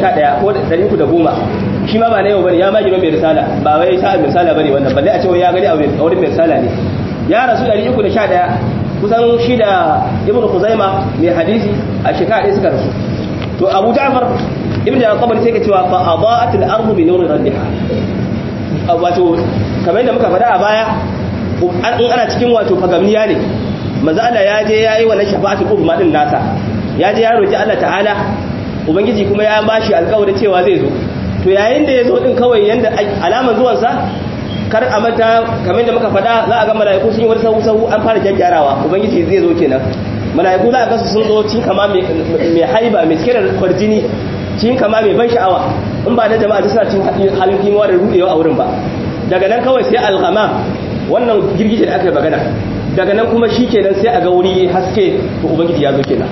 310 shi ma ba na yau bane ya ma girman mai risala ba wai sa'a mai risala bane wannan balle a ce ya gani a wurin mai risala ne ya rasu 311 kusan shi da ibn Khuzaima mai hadisi a shekara ɗaya suka rasu to Abu Ja'far ibn Jarir al-Tabari sai ke cewa fa adaat al-ardu bi nuri rabbiha wato kamar yadda muka faɗa a baya in ana cikin wato fagamniya ne manzo Allah ya je yayi wannan shafa'atul uzma din nasa ya je ya roki Allah ta'ala ubangiji kuma ya bashi alƙawarin cewa zai zo to yayin da ya zo din kawai yanda alaman zuwan sa kar a mata kamar da muka faɗa za a ga mala'iku sun yi wani sahu sahu an fara gyaggyarawa ubangiji zai zo kenan mala'iku za a ga su sun zo cin kama mai haiba mai kirar kwarjini cin kama mai ban sha'awa in ba na jama'a da suna cin halin kimawa da rudewa a wurin ba daga nan kawai sai alghama wannan girgije da aka yi magana daga nan kuma shi kenan sai a ga wuri haske to ubangiji ya zo kenan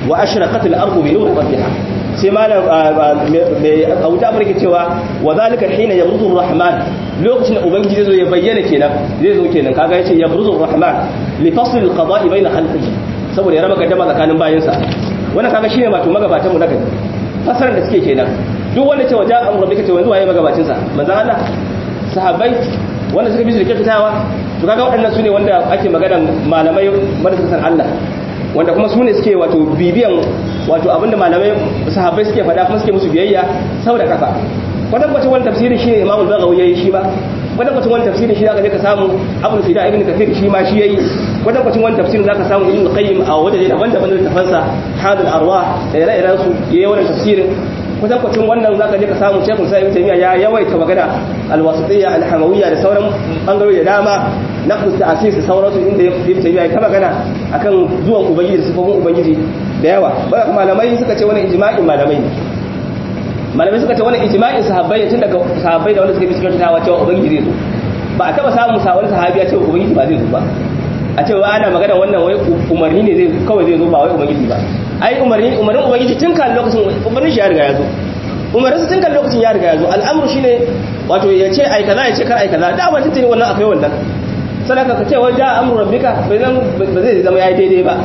wa ashraqat al-ardu bi nuri rabbiha sai malam mai auta barke cewa wa zalika hina yabruzu rahman lokacin da ubangiji zai zo ya bayyana kenan zai zo kenan kaga yace yabruzu rahman li fasl al-qada'i bayna khalqihi saboda ya raba gaddama tsakanin bayinsa wannan kaga shine wato magabatan mu na gari fasarar da suke kenan duk wanda ce wajen amur rabbika ce wanzu waye magabacin sa manzon Allah sahabbai wanda suka bi su da kyautatawa to kaga waɗannan su ne wanda ake maganar malamai wanda suka san Allah wanda kuma su ne suke wato bibiyan wato abinda malamai sahabbai suke faɗa kuma suke musu biyayya sau da kafa wannan bacin wani tafsirin shi ne Imam al-Baghawi yayi shi ba wannan bacin wani tafsirin shi zaka je ka samu Abu Sida ibn Kathir shi ma shi yayi wannan bacin wani tafsirin zaka samu Ibn Qayyim a wajen daban-daban da tafansa Hadul Arwah da ire-iren su yayi wannan tafsirin kwatankwacin wannan za ka je ka samu shekul sa'ib taimiyya ya yawaita magana alwasitiyya alhamawiyya da sauran bangarori da dama na kusta asis da sauransu inda ya fi taimiyya ta magana akan zuwan ubangiji da sifofin ubangiji da yawa ba malamai suka ce wani ijma'in malamai ne malamai suka ce wani ijma'in sahabbai ne tun daga sahabbai da wanda suka bi suka tawa cewa ubangiji zai zo ba a taba samun sa wani sahabi ya ce ubangiji ba zai zo ba a ce wa ana magana wannan wai umarni ne zai kawai zai zo ba wai ubangiji ba ai umarni umarnin ubangiji tun kan lokacin umarnin shi ya riga ya zo umarnin su tun kan lokacin ya riga ya zo al'amru shine wato ya ce ai kaza ya ce kar ai kaza da ba tuntuni wannan akwai wannan sadaka ka ce wai ja amru rabbika bai zan ba zai zama yayi daidai ba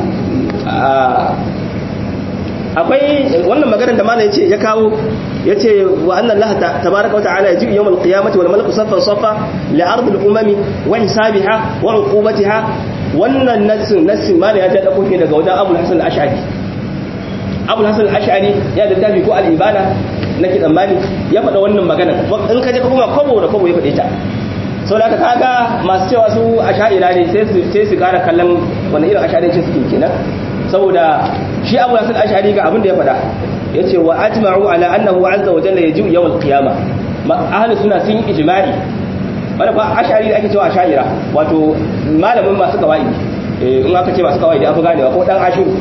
akwai wannan maganar da malam yace ya kawo yace wa anna Allah tabaaraka wa ta'ala yaji yawm al-qiyamati wal malaku saffan saffa li ard al-umami wa hisabiha wa uqubatiha wannan nassin nassin malam ya ta dauko daga wajen Abu Hasan al-Ash'ari Abu Hasan al-Ash'ari ya da tafi ko al-ibada nake tsammani ya faɗa wannan magana in ka je kuma kwabo da kwabo ya faɗe ta sau da aka kaga masu cewa su asha'ira ne sai su kara kallon wani irin asha'irancin suke kenan saboda shi abu nasir ash'ari ga abin da ya faɗa ya ce wa ajma'u ala annahu azza wa jalla yaji'u yawm al-qiyama ahli suna sun yi ijma'i wanda ba ash'ari da ake cewa asha'ira wato malamin masu kawai in aka ce masu kawai da afi ganewa ko dan ashiru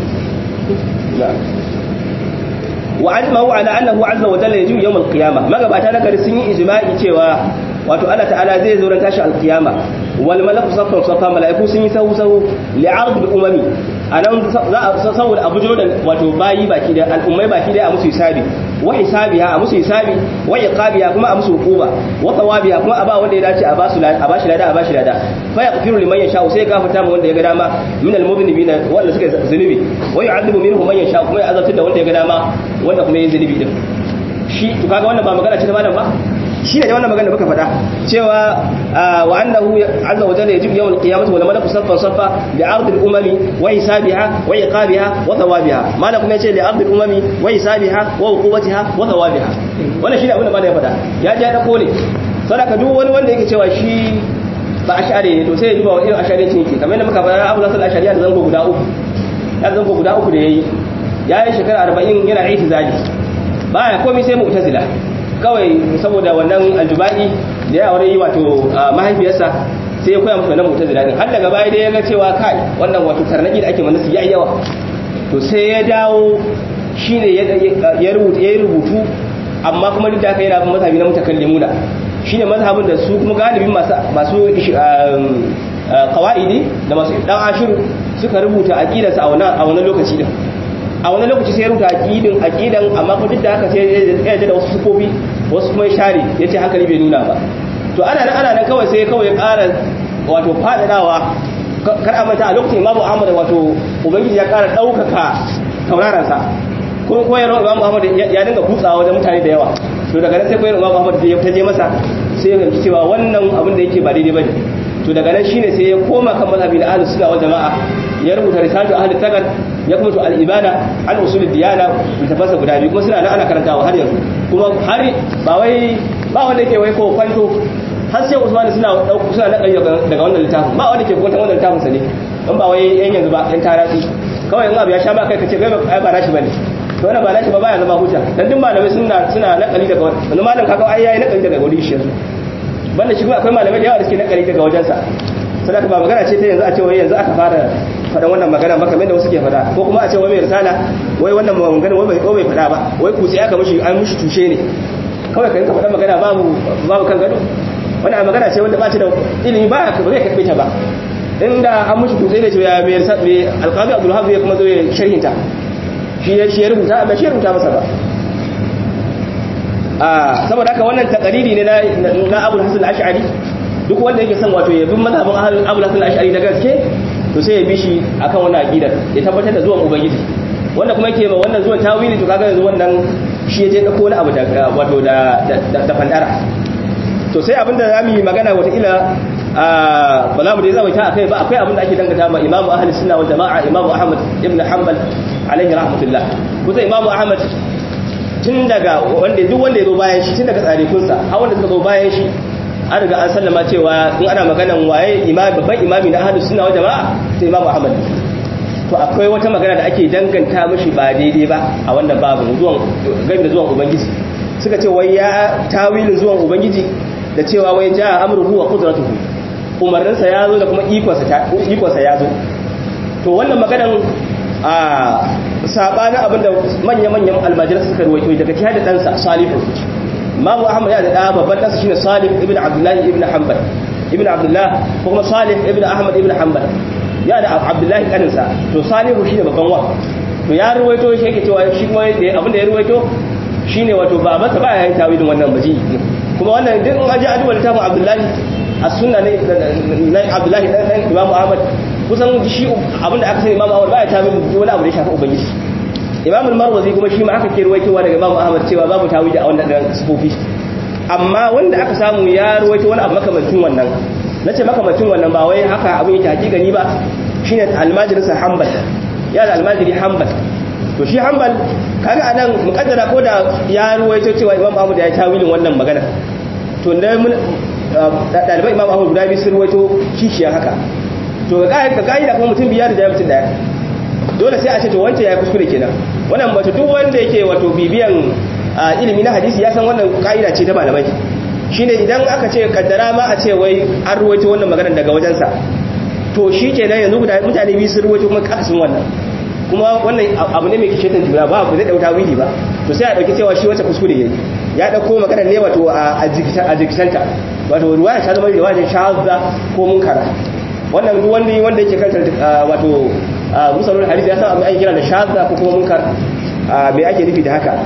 wa ajma'u ala annahu azza wa jalla yaji'u yawm al-qiyama magabata na gari sun yi ijma'i cewa wato Allah ta'ala zai zo ran tashi al-qiyama wal malaku saffan saffa mala'iku sun yi sahu sahu li'ard al-umami anan za a saboda abu da wato bayi baki da al'ummai baki da a musu hisabi wa hisabiha a musu hisabi wa iqabiha kuma a musu hukuma wa thawabiha kuma a ba wanda ya dace a ba su a ba shi lada a ba shi lada fa yaghfiru liman yasha sai gafarta mu wanda ya ga dama min al-mudhnibina wanda suka zunubi wa yu'adhibu minhum man yasha kuma ya azabta da wanda ya ga dama wanda kuma ya zunubi din shi to kaga wannan ba magana ce ta malam ba shi ne wannan magana da muka faɗa cewa wa annahu azza wa jalla yajibu yawm al-qiyamati wal malaku saffan saffa li ard al-umami wa hisabiha wa iqabiha wa thawabiha malam kuma yace li ard al-umami wa hisabiha wa uqubatiha wa thawabiha wannan shi ne abin da malam ya faɗa ya ji da kone sadaka duk wani wanda yake cewa shi ba ashari ne to sai ya duba wa irin ashari yake kamar yadda muka faɗa Abu Nasr al-Ashari da zango guda uku ya zango guda uku da yayi ya yi shekara 40 yana itizali baya komai sai mu'tazila kawai saboda wannan aljubai da ya aure yi wato mahaifiyarsa sai ya koya musu wannan mu'tazila din har daga baya dai ya ga cewa kai wannan wato tarnaki da ake mana su yayi yawa to sai ya dawo shine ya rubuta ya rubutu amma kuma duk da haka yana bin mazhabi na mutakallimuna shine mazhabin da su kuma galibin masu masu qawaidi da masu dan ashiru suka rubuta aqidarsa a wannan a wannan lokaci din a wani lokaci sai ya rubuta aqidin aqidan amma kuma duk da haka sai ya yarda da wasu sufofi wasu kuma ya share yace hankali bai nuna ba to ana nan ana nan kawai sai kawai ya ƙara wato fadadawa kar a manta a lokacin Imam Ahmad wato ubangiji ya ƙara ɗaukaka tauraron sa kuma koyarwa Imam Ahmad ya dinga kutsawa wajen mutane da yawa to daga nan sai koyarwa Imam Ahmad ya ta je masa sai ya fahimci cewa wannan abin da yake ba daidai bane to daga nan shine sai ya koma kan mazhabi da ahlus sunna wal jamaa ya rubuta risalatu ahli tagar ya kuma to al-ibada an usul diyana littafasa guda biyu kuma suna nan ana karantawa har yanzu kuma har ba wai ba wanda yake wai ko kwanto har sai Usman suna dauku suna nakari daga wannan littafin ba wanda ke kwanto wannan littafin sa ne dan ba wai yan yanzu ba yan tarasi kawai in abu ya sha ba kai kace kai ba rashi bane to wannan ba rashi ba baya zama hujja dan duk malamai suna suna nakali daga wannan malam kaga ai yayi nakali daga wuri shi yanzu banda shi kuma akwai malamai da yawa da suke nakali daga wajensa sadaka ba magana ce ta yanzu a ce wai yanzu aka fara faɗan wannan magana ba kamar da wasu ke faɗa ko kuma a ce wai mai risala wai wannan magana wai bai bai faɗa ba wai kutse aka mishi an mishi tushe ne kawai ka rinka faɗan magana babu babu kan gado wannan magana ce wanda ba ta da ilimi ba ka ba zai karɓe ta ba inda an mishi kutse ne ce ya mai risala mai alƙabi abdul hafiz ya kuma zo ya sharhinta shi ya shi ya rubuta ba shi ya rubuta masa ba a saboda haka wannan takariri ne na Abu Hasan al-Ash'ari duk wanda yake son wato ya bi mazhabin Abu Hasan al-Ash'ari da gaske to sai ya bi shi akan wannan aqidar ya tabbatar da zuwan ubangiji wanda kuma yake ma wannan zuwan tawili to kaga yanzu wannan shi ya je dauko wani abu da wato da da fandara to sai abinda zamu yi magana wata ila ba za mu dai zama ta akai ba akwai abinda ake dangata ma Imam Ahli Sunna wal Jama'a Imam Ahmad ibn Hanbal alaihi rahmatullah kusa Imam Ahmad tun daga wanda duk wanda ya zo bayan shi tun daga tsarikunsa har wanda suka zo bayan shi an riga an sallama cewa in ana maganan waye imami babban imami na ahlus sunna wal jama'a sai Imam Ahmad to akwai wata magana da ake danganta mishi ba daidai ba a wannan babu zuwan game da zuwan ubangiji suka ce wai ya tawilin zuwan ubangiji da cewa wai ja amruhu wa qudratuhu umarninsa ya zo da kuma ikonsa ya zo to wannan maganan a sabanin abinda manya-manyan almajirar suka ruwaito daga jihar da ɗansa salihu mamu ahmad ya da ɗa babban ɗansa shine salih ibn abdullahi ibn hanbal ibn abdullah ko kuma salih ibn ahmad ibn hanbal ya da abdullahi kaninsa to salihu shine babban wa to ya ruwaito shi yake cewa shi kuma abinda ya ruwaito shine wato ba masa ba ya yi tawilin wannan baji kuma wannan duk an ji aduwa littafin abdullahi a sunna ne na abdullahi dan imamu ahmad kusan shi abinda aka sani imamu ahmad ba ya tawilin wani abu da ya shafi ubangiji imam al-marwazi kuma shi ma aka ke ruwaitowa daga imam ahmad cewa babu tawili a wannan dan sufofi amma wanda aka samu ya ruwaito wani abu makamancin wannan nace makamancin wannan ba wai haka abin yake hakikani ba shine almajirin sa hanbal ya da almajiri hanbal to shi hanbal kaga anan mukaddara ko da ya ruwaito cewa imam ahmad ya yi tawilin wannan magana to da mun dalibai imam ahmad guda biyu sun ruwaito kishiya haka to ga ga kuma mutum biyar da mutum daya dole sai a ce to wancan ya kuskure kenan wannan wato duk wanda yake wato bibiyan ilimi na hadisi ya san wannan ka'ida ce ta malamai shine idan aka ce kaddara ma a ce wai an ruwaito wannan magana daga wajensa to shi kenan yanzu guda mutane biyu sun ruwaito kuma kasin wannan kuma wannan abu ne mai kishetan juna ba ku zai dauta wili ba to sai a dauki cewa shi wata kuskure yayi ya dauko magana ne wato a jikitanta wato ruwaya ta zama riwayar shahada ko munkara wannan duk wanda wanda yake kanta wato musalul hadisi ya san abin ake kira da shadda ko kuma munkar me ake nufi da haka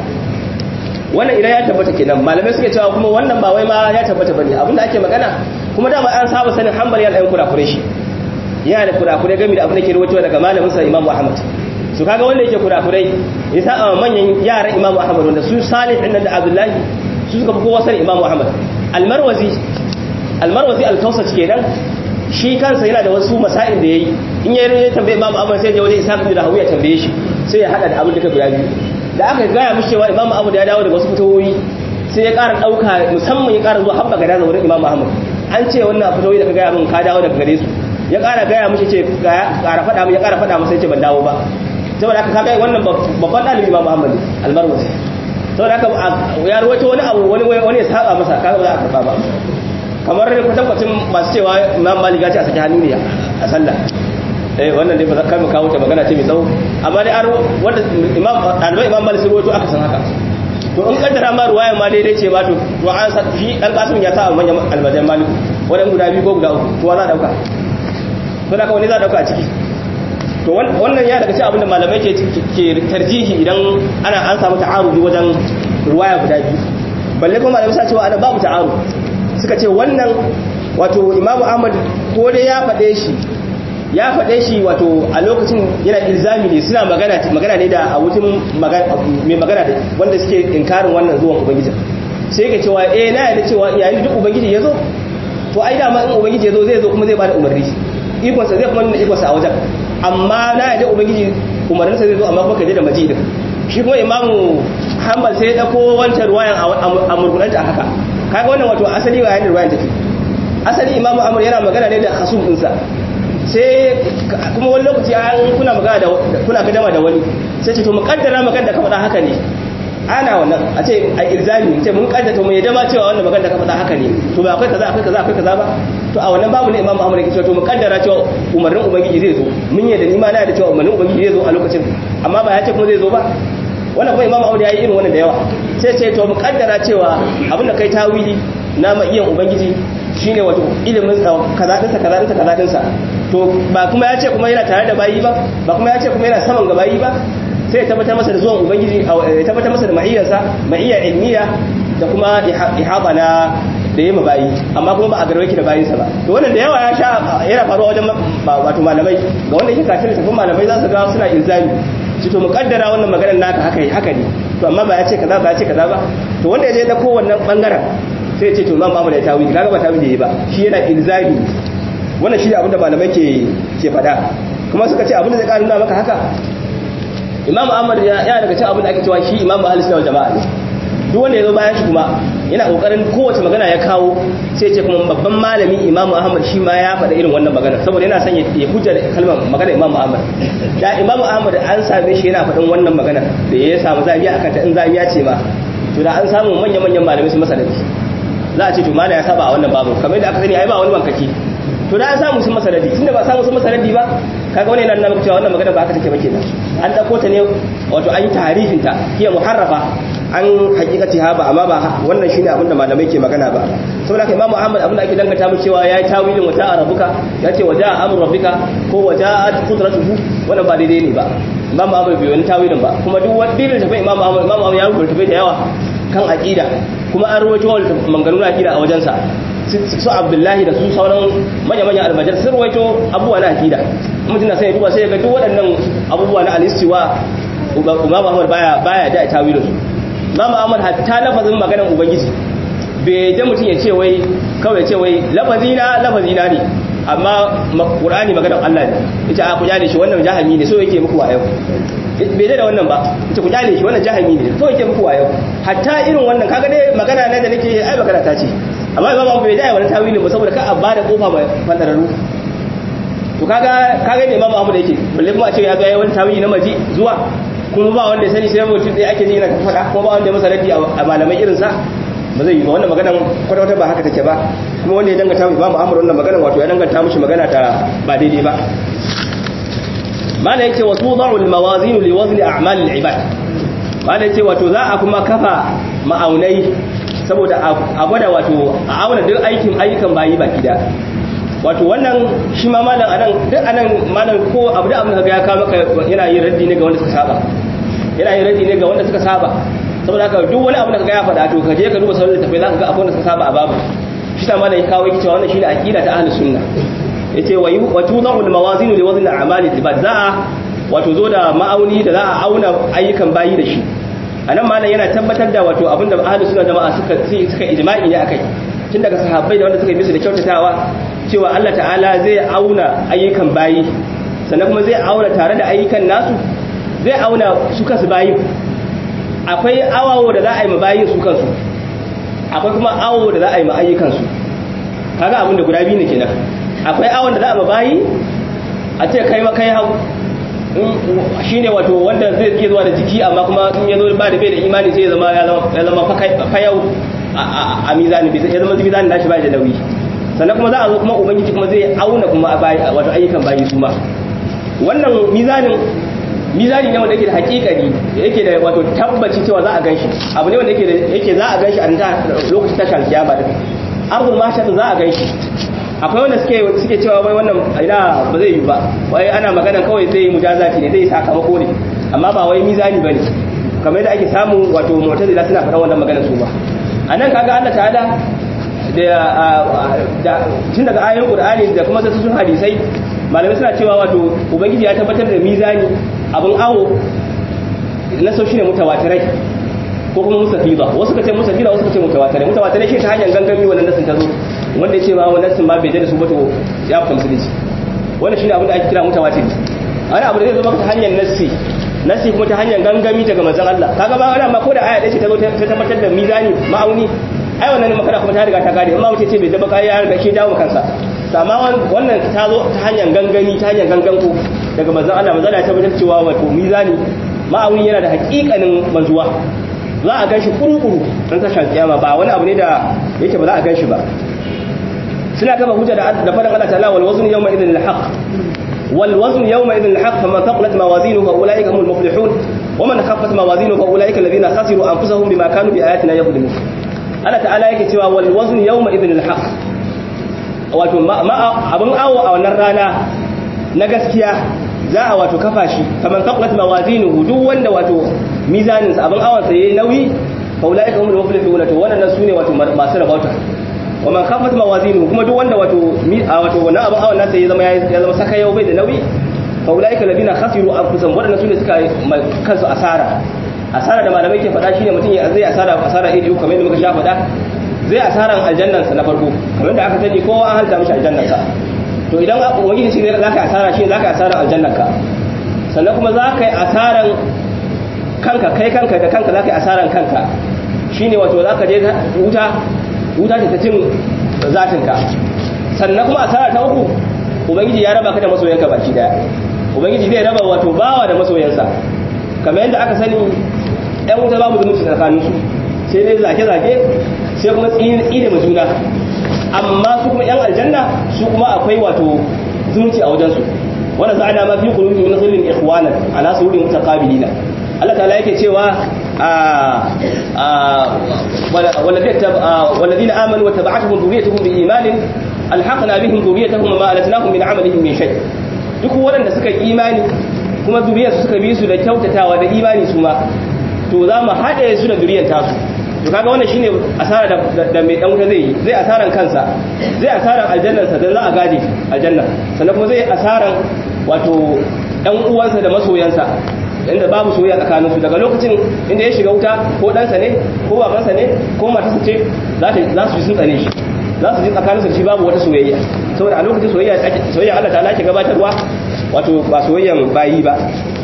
wannan idan ya tabbata kenan malamai suke cewa kuma wannan ba wai ma ya tabbata bane abinda ake magana kuma dama an saba sanin hanbal yana da kurakure shi yana da kurakure game da abin da ke rawaito daga malamin sa Imam Ahmad su kaga wanda yake kurakurai ya sa manyan yaran Imam Ahmad wanda su Salih din da Abdullahi su suka fi kowa sanin Imam Ahmad al-Marwazi al-Marwazi al-Kausat kenan shi kansa yana da wasu masa'il da yayi in yayi ya tambaye Imam Ahmad sai ya waje Isa bin Rahawi ya tambaye shi sai ya hada da abin da ka guda biyu da aka gaya mishi cewa Imam Ahmad ya dawo da wasu fitawoyi sai ya ƙara ɗauka musamman ya ƙara zuwa habba gada wurin Imam Ahmad an ce wannan fitawoyi da ka gaya min ka dawo daga gare su ya ƙara gaya mishi ce ƙara faɗa min ya ƙara faɗa masa ya ce ban dawo ba saboda haka kaga wannan babban ɗalibi Imam Ahmad almarwazi saboda haka ya rawaito wani abu wani wani ya saba masa kaga ba za a karɓa ba kamar kwatankwacin masu cewa imam malik ya ce a saki hannu ne a sallah eh wannan dai ba za ka mu kawo ta magana ce mai tsawo amma dai an wanda imam dalibai imam malik sun rawaito aka san haka to in kaddara ma ruwayan ma daidai ce ba to to an sa shi dan kasim ya sa manyan almajan malik wadan guda biyu ko guda uku to wa za dauka to da wani za dauka a ciki to wannan ya daga cikin abinda malamai ke ke tarjihi idan ana an samu ta'arudi wajen ruwaya guda biyu balle kuma malamai sa cewa ana babu ta'arudi suka ce wannan wato imamu ahmad ko dai ya faɗe shi ya faɗe shi wato a lokacin yana ilzami ne suna magana magana ne da a wutin mai magana da wanda suke inkarin wannan zuwan ubangiji sai ka cewa eh na yarda cewa yayin duk ubangiji ya zo to ai dama in ubangiji ya zo zai zo kuma zai bada umarni ikonsa zai kuma nuna ikonsa a wajen amma na yarda ubangiji umarninsa zai zo amma kuma ka je da majidin shi kuma imamu hanbal sai ya dauko wancan ruwayan a murgunanta a haka kaga wannan wato asali wa yayin ruwayan take asali imamu amr yana magana ne da hasum dinsa sai kuma wani lokaci an kuna magana da kuna kadama da wani sai ce to mukaddara magana da ka faɗa haka ne ana wannan a ce a ilzami ce mun kaddata mu yadda ma cewa wannan magana da ka faɗa haka ne to ba akwai kaza akwai kaza akwai kaza ba to a wannan babu ne imamu amr yake cewa to mukaddara cewa umarnin ubangiji zai zo mun yadda ni ma na da cewa umarnin ubangiji zai zo a lokacin amma ba ya ce kuma zai zo ba wannan kuma imamu amr ya yi irin wannan da yawa sai ce to mukaddara cewa abinda kai tawili na ma'iyan ubangiji shine wato ilimin kaza dinsa kaza dinsa kaza dinsa to ba kuma ya ce kuma yana tare da bayi ba ba kuma ya ce kuma yana saman ga bayi ba sai ya tabbatar masa da zuwan ubangiji ya tabbatar masa da ma'iyyarsa ma'iyya ilmiya da kuma ihaba na da yi bayi amma kuma ba a garwai ki da bayinsa ba to wannan da yawa ya sha yana faruwa wajen wato malamai ga wanda yake kafin littafin malamai za su ga suna ilzami su to mukaddara wannan maganar naka haka haka ne to amma ba ya ce kaza ba ya ce kaza ba to wanda ya je da kowannan bangaren sai ya ce to imam Ahmad ya tawili kaga ba tawili ba shi yana ilzami wannan shi ne abinda malamai ke ke fada kuma suka ce abinda zai ƙara nuna maka haka imam Ahmad ya daga cikin abinda ake cewa shi imam ahlus sunna wal jama'a duk wanda ya zo bayan shi kuma yana kokarin kowace magana ya kawo sai ce kuma babban malami imam ahmad shi ma ya faɗa irin wannan magana saboda yana son ya hujja da kalmar magana imam ahmad da imam ahmad an same shi yana faɗin wannan magana da ya samu zabiya akan ta in zabiya ce ma to da an samu manyan manyan malamai su masa dadi za a ce to mala ya saba a wannan babu kamar da aka sani ai ba wani bankaki to da an samu sun masa dadi tunda ba samu sun masa dadi ba kaga wani yana nuna cewa wannan magana ba haka take ba kenan an dauko ta ne wato an yi tarihin ta hiya muharrafa an hakikati ha ba amma ba wannan shine abin da malamai ke magana ba saboda kai imamu ahmad abin da ake dangata mu cewa yayi tawilin wata arabuka yace waja amru rabbika ko waja'at qudratuhu wannan ba daidai ne ba imamu ahmad bai wani tawilin ba kuma duk wani dalilin tafi imamu ahmad imamu ahmad ya rubuta tafi da yawa kan aqida kuma an ruwaito maganganun aqida a wajensa su abdullahi da su sauran manya-manyan almajar sun ruwaito abubuwa na aqida mutum na sai ya duba sai ya ga duk waɗannan abubuwa na alistiwa imamu ahmad baya baya da tawilin su Imam Ahmad hatta lafazin maganar Ubangiji bai da mutum ya ce wai kawai ya ce wai lafazina lafazina ne amma Qur'ani maganar Allah ne yace a ku jale shi wannan jahami ne so yake muku wayo bai da wannan ba yace ku jale shi wannan jahami ne so yake muku wayo hatta irin wannan kaga dai magana na da nake ai magana ta ce amma Imam Ahmad bai da wannan tawili ba saboda ka a bada kofa mai fadararu to kaga kaga ne Imam Ahmad yake balle kuma a ce ya ga wani tawili na maji zuwa kuma ba wanda ya sani sai mutum ɗaya ake ji yana faɗa kuma ba wanda ya masa raddi a malamai irinsa ba zai yi ba wannan maganan kwata-kwata ba haka take ba kuma wanda ya danganta mu imamu amur wannan maganan wato ya danganta mushi magana ta ba daidai ba mala yake wasu da'ul mawazinu li wazni a'mal al-ibad mala yake wato za a kuma kafa ma'aunai saboda a gwada wato a auna duk aikin ayyukan bayi baki da wato wannan shi ma malam anan duk anan malam ko abu da abin da ya kawo maka yana yin raddi ne ga wanda suka saba yana yin raddi ne ga wanda suka saba saboda haka duk wani abu da kaga ya faɗa to kaje ka duba sauran tafai za ka ga akwai wanda suka saba a babu shi ta malam ya kawo yake cewa wannan shine aqida ta ahlus sunna yace wa wa tudahu al mawazin li wazn al a'mal al za wato zo da ma'auni da za a auna ayyukan bayi da shi anan malam yana tabbatar da wato abinda ahlus sunna jama'a suka suka ijma'i ne akai tun daga sahabbai da wanda suka yi musu da kyautatawa cewa Allah ta'ala zai auna ayyukan bayi sannan kuma zai auna tare da ayyukan nasu zai auna su kansu bayin akwai awawo da za a yi ma bayin su kansu akwai kuma awo da za a yi ma ayyukansu kaga abin da guda biyu ne kenan akwai awon da za a ma bayi a ce kai kai hau shine wato wanda zai ke zuwa da jiki amma kuma in ya zo ba da bai da imani sai ya zama ya zama fayau a mizani ya zama mizani nashi ba da nauyi sannan kuma za a zo kuma ubangiji kuma zai auna kuma wato ayyukan bayi su ma wannan mizanin mizani ne wanda yake da hakikani yake da wato tabbaci cewa za a ganshi abu ne wanda yake da yake za a ganshi a ta lokacin tashar kiyama din ardul mahshar za a ganshi akwai wanda suke suke cewa wai wannan ina ba zai yi ba wai ana magana kawai zai mujazati ne zai sakamako ne amma ba wai mizani bane kamar yadda ake samu wato mu'tazila suna faɗan wannan magana su ba anan kaga Allah ta'ala da tun daga ayoyin Qur'ani da kuma sassun hadisai malamai suna cewa wato ubangiji ya tabbatar da mizani abin awo na sau shi ne mutawatirai ko kuma musafiza wasu ka ce musafiza wasu ka ce mutawatirai mutawatirai shi ta hanyar gangami wannan nasin ta zo wanda ya ce ba wannan nasin ba bai da su ba to ya fita musulunci wannan shi ne abin da ake kira mutawatiri wani abu da zai zo maka ta hanyar nassi nassi kuma ta hanyar gangami daga manzon Allah kaga ba wani amma ko da aya ɗaya ce ta zo ta tabbatar da mizani ma'auni ai wannan ne makara kuma ta riga ta kare amma mutum ce bai daba kai ya riga shi dawo kansa amma wannan ta zo ta hanyar gangami ta hanyar ganganku daga manzon Allah manzon ya tabbatar cewa wato mizani ma'auni yana da hakikanin manzuwa za a ganshi kuru-kuru don tashar kiyama ba wani abu ne da yake ba za a ganshi ba suna kafa hujja da da faɗin Allah ta'ala wal wazn yawma idhin al-haq wal wazn yawma idhin al-haq faman thaqulat mawazinuhu fa ulaika humul muflihun wa man khaffat mawazinuhu fa ulaika alladhina khasiru anfusahum bima kanu bi ayatina yadhlimun Allah ta'ala yake cewa wal wazn yawma idhin al-haq wato abin awo a wannan rana na gaskiya za a wato kafa shi kaman taqlat mawazinuhu duk wanda wato mizanin sa abin awan sa yayi nauyi fa ulaika humul muflihun to wannan sune wato masu rabauta wa man khaffat mawazinuhu kuma duk wanda wato wato wannan abin awan nasa ya zama ya zama saka yau bai da nauyi fa ulaika ladina khasiru anfusahum wadannan sune suka kansu asara asara da malamai ke faɗa shine mutum ya zai asara asara iri uku kamar yadda muka sha faɗa zai asaran aljannan sa na farko kamar da aka sani kowa an halta mishi aljannan sa to idan ubangiji shi ne zaka asara shi zaka asaran aljannan ka sannan kuma zaka yi asaran kanka kai kanka da kanka zaka yi asaran kanka shine wato zaka je wuta wuta ta cin zatin ka sannan kuma asara ta uku ubangiji ya raba ka da masoyanka baki daya ubangiji zai raba wato bawa da masoyansa kamar yadda aka sani ɗan wuta babu zumunci tsakaninsu sai dai zage-zage sai kuma tsine ma juna amma su kuma yan aljanna su kuma akwai wato zumunci a wajensu wanda za a dama fi kulubi min sulhin ikhwanan ala surin mutaqabilina Allah ta'ala yake cewa والذين آمنوا وتبعتهم ذريتهم بإيمان ألحقنا بهم ذريتهم وما ألتناهم من عملهم من شيء duk waɗanda suka yi imani kuma zuriyarsu suka bi su da kyautatawa da imani su ma to za mu haɗe su da zuriyar tasu to kaga wannan shine asara da, da mai dan wuta zai yi zai asaran kansa zai asaran aljannarsa da za a gade aljanna sannan kuma zai asaran wato ɗan uwansa da masoyansa inda babu soyayya tsakanin su daga lokacin inda ya shiga wuta ko ɗansa ne ko babansa ne ko matarsa ce za su ji sun tsane shi za su ji tsakaninsa da shi babu wata soyayya saboda a lokacin soyayya soyayya Allah ta'ala ke gabatarwa wato ba soyayyan bayi ba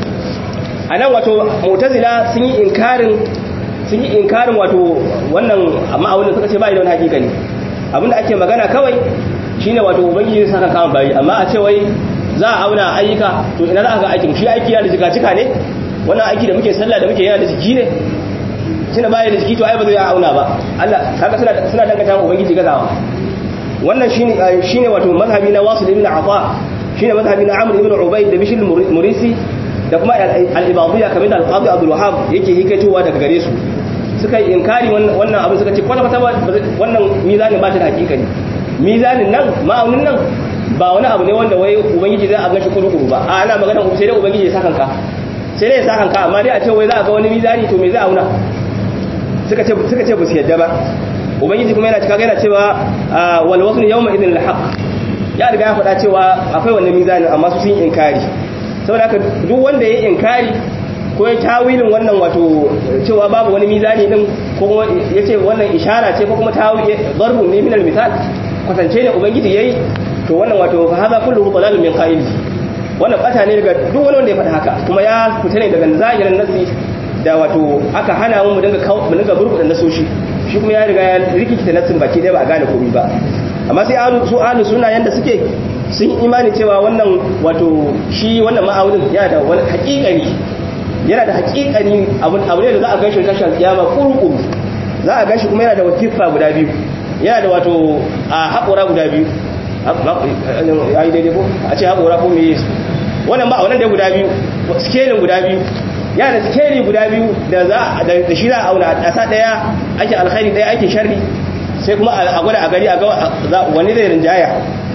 a nan wato mu'tazila sun yi inkarin sun yi inkarin wato wannan ma'aunin suka ce bai da wani hakika ne abinda ake magana kawai shine wato ubangiji zai saka kama bayi amma a ce wai za a auna ayyuka to ina za a ga aikin shi aiki yana da jika-jika ne wannan aiki da muke sallah da muke yana da jiki ne tunda baya da jiki to ai ba zai auna ba Allah kaga suna suna danganta wa ubangiji gazawa wannan shine shine wato mazhabi na Wasil ibn Afa shine mazhabi na Amr ibn Ubayd da Bishr murisi da kuma al-Ibadiyya kamar da al-Qadi Abdul Wahhab yake hikaitowa daga gare su suka yi inkari wannan abin suka ce kwata kwata wannan mizanin ba ta da hakika ne mizanin nan ma'aunin nan ba wani abu ne wanda wai ubangiji zai a gashi kuru ba a ana magana sai dai ubangiji ya sakanka sai dai ya sakanka amma dai a ce wai za a ga wani mizani to me zai auna suka ce suka ce ba su yadda ba ubangiji kuma yana cika yana cewa wal wasl yawma idhin al haqq ya riga ya faɗa cewa akwai wannan mizanin amma su sun inkari saboda haka duk wanda ya inkari ko ya tawilin wannan wato cewa babu wani mizani din ko kuma ya ce wannan ishara ce ko kuma tawil darbun ne min al misal kwatance ne ubangiji yayi to wannan wato fa hadha kulluhu dalalun min qa'il wannan bata ne daga duk wani wanda ya faɗa haka kuma ya fita ne daga zahirin nasi da wato aka hana mu mu dinga mu dinga burbuɗa nasoshi shi kuma ya riga ya rikita nasin baki ɗaya ba a gane komai ba amma sai alu su alu suna yanda suke sun imani cewa wannan wato shi wannan ma'aunin yana da wani haƙiƙani yana da haƙiƙani abun abu ne da za a gashi tashar kiyama kuru za a gashi kuma yana da wakifa guda biyu yana da wato a haƙora guda biyu ya yi daidai ko a ce haƙora ko me yesu wannan ba a wannan da guda biyu skelin guda biyu yana da skeli guda biyu da za da shi za a auna a ƙasa ɗaya ake alkhairi ɗaya ake sharri sai kuma a gwada a gari a ga wani zai rinjaya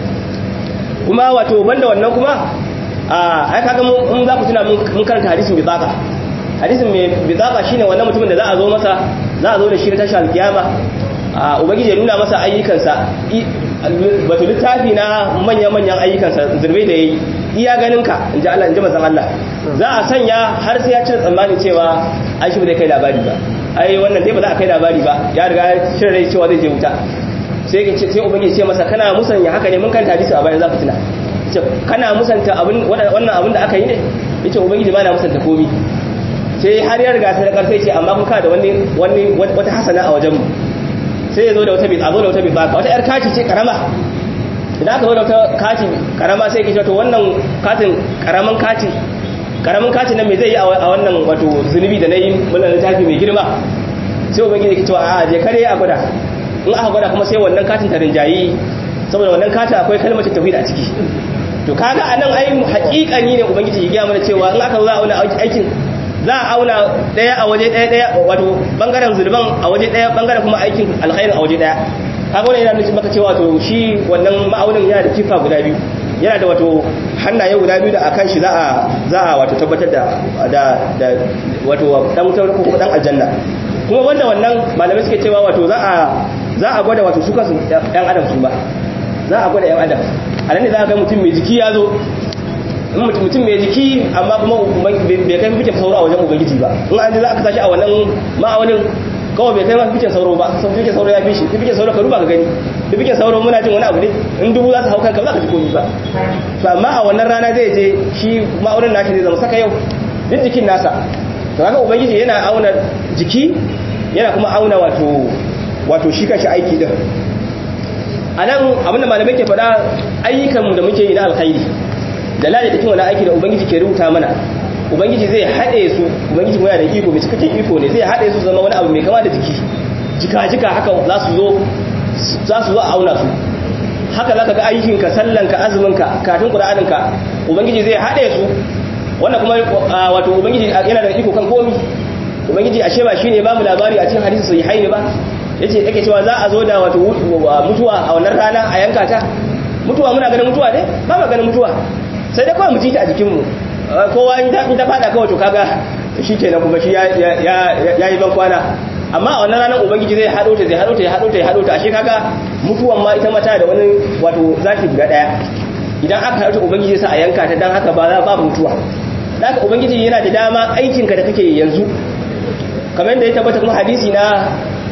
kuma wato banda wannan kuma a ai kaga mun za ku tuna mun karanta hadisin bitaka hadisin mai bitaka shine wannan mutumin da za a zo masa za a zo da shi na tashi alkiyama a ubangiji ya nuna masa ayyukansa wato littafi na manya-manyan ayyukansa zurbe da ya yi iya ganinka in ji Allah in ji mazan Allah za a sanya har sai ya cire tsammanin cewa an shi ba zai kai labari ba ai wannan dai ba za a kai labari ba ya riga ya cire rai cewa zai je wuta sai sai ubangiji ce masa kana musanya haka ne mun kan hadisi a bayan za ku tuna ce kana musanta abin wannan abin da aka yi ne yace ubangiji ba na musanta komi sai har ya riga sai sai ce amma kun ka da wani wani wata hasana a wajen mu sai ya zo da wata bi a zo da wata bi ba wata yar kaci ce karama idan aka zo da wata kati karama sai ke ce to wannan katin karaman kati karamin kati nan me zai yi a wannan wato zunubi da nayi wannan littafi mai girma sai ubangiji ke cewa a je kare a gwada in aka gwada kuma sai wannan katin ta rinjayi saboda wannan katin akwai kalmar tauhid a ciki to kaga anan ai haƙiƙani ne ubangiji ya gaya mana cewa in aka zo za a auna aikin za a auna daya a waje daya daya wato bangaren zulman a waje daya bangaren kuma aikin alkhairin a waje daya kaga wannan yana nufin maka cewa to shi wannan ma'aunin yana da kifa guda biyu yana da wato hannaye guda biyu da akan shi za a za a wato tabbatar da da da wato dan wutar ko dan aljanna kuma wanda wannan malamai suke cewa wato za a za a gwada wato su kansu ɗan adam su ba za a gwada ɗan adam a nan ne za a ga mutum mai jiki ya zo mutum mai jiki amma kuma bai kai fikin sauro a wajen ubangiji ba in an ji za a kasa shi a wannan ma'aunin kawai bai kai ma fikin sauro ba sau fikin sauro ya fi shi fikin sauro ka duba ka gani fikin sauro muna jin wani abu ne in dubu za su hau kanka ba za ka ji komi ba to amma a wannan rana zai je shi ma'aunin nashi zai zama saka yau duk jikin nasa to haka ubangiji yana auna jiki yana kuma auna wato wato shi kanshi aiki din a nan abinda malamai ke faɗa ayyukanmu da muke yi na alkhairi da lalata cikin wani aiki da ubangiji ke rubuta mana ubangiji zai haɗe su ubangiji kuma yana da iko mai cikakken iko ne zai haɗe su zama wani abu mai kama da jiki jika-jika haka za su zo za su zo a auna su haka za ka ga aikinka sallanka azuminka katin ƙura'aninka ubangiji zai haɗe su wannan kuma wato ubangiji yana da iko kan komi ubangiji ashe ba shine ba mu labari a cikin hadisi sai haini ba yace yake cewa za a zo da wato mutuwa a wannan rana a yanka ta mutuwa muna ganin mutuwa ne ba mu ganin mutuwa sai dai kawai mu ji ta a jikin mu kowa in ta fada kawai to kaga shikenan kuma shi ya ya yi ban kwana amma a wannan ranar ubangiji zai hado ta zai hado ta ya hado ta ya hado ta ashe kaga mutuwan ma ita mata da wani wato zaki guda daya idan aka haɗu ubangiji sa a yanka ta dan haka ba za ba mutuwa haka ubangiji yana da dama aikinka da kake yanzu kamar da ya tabbata kuma hadisi na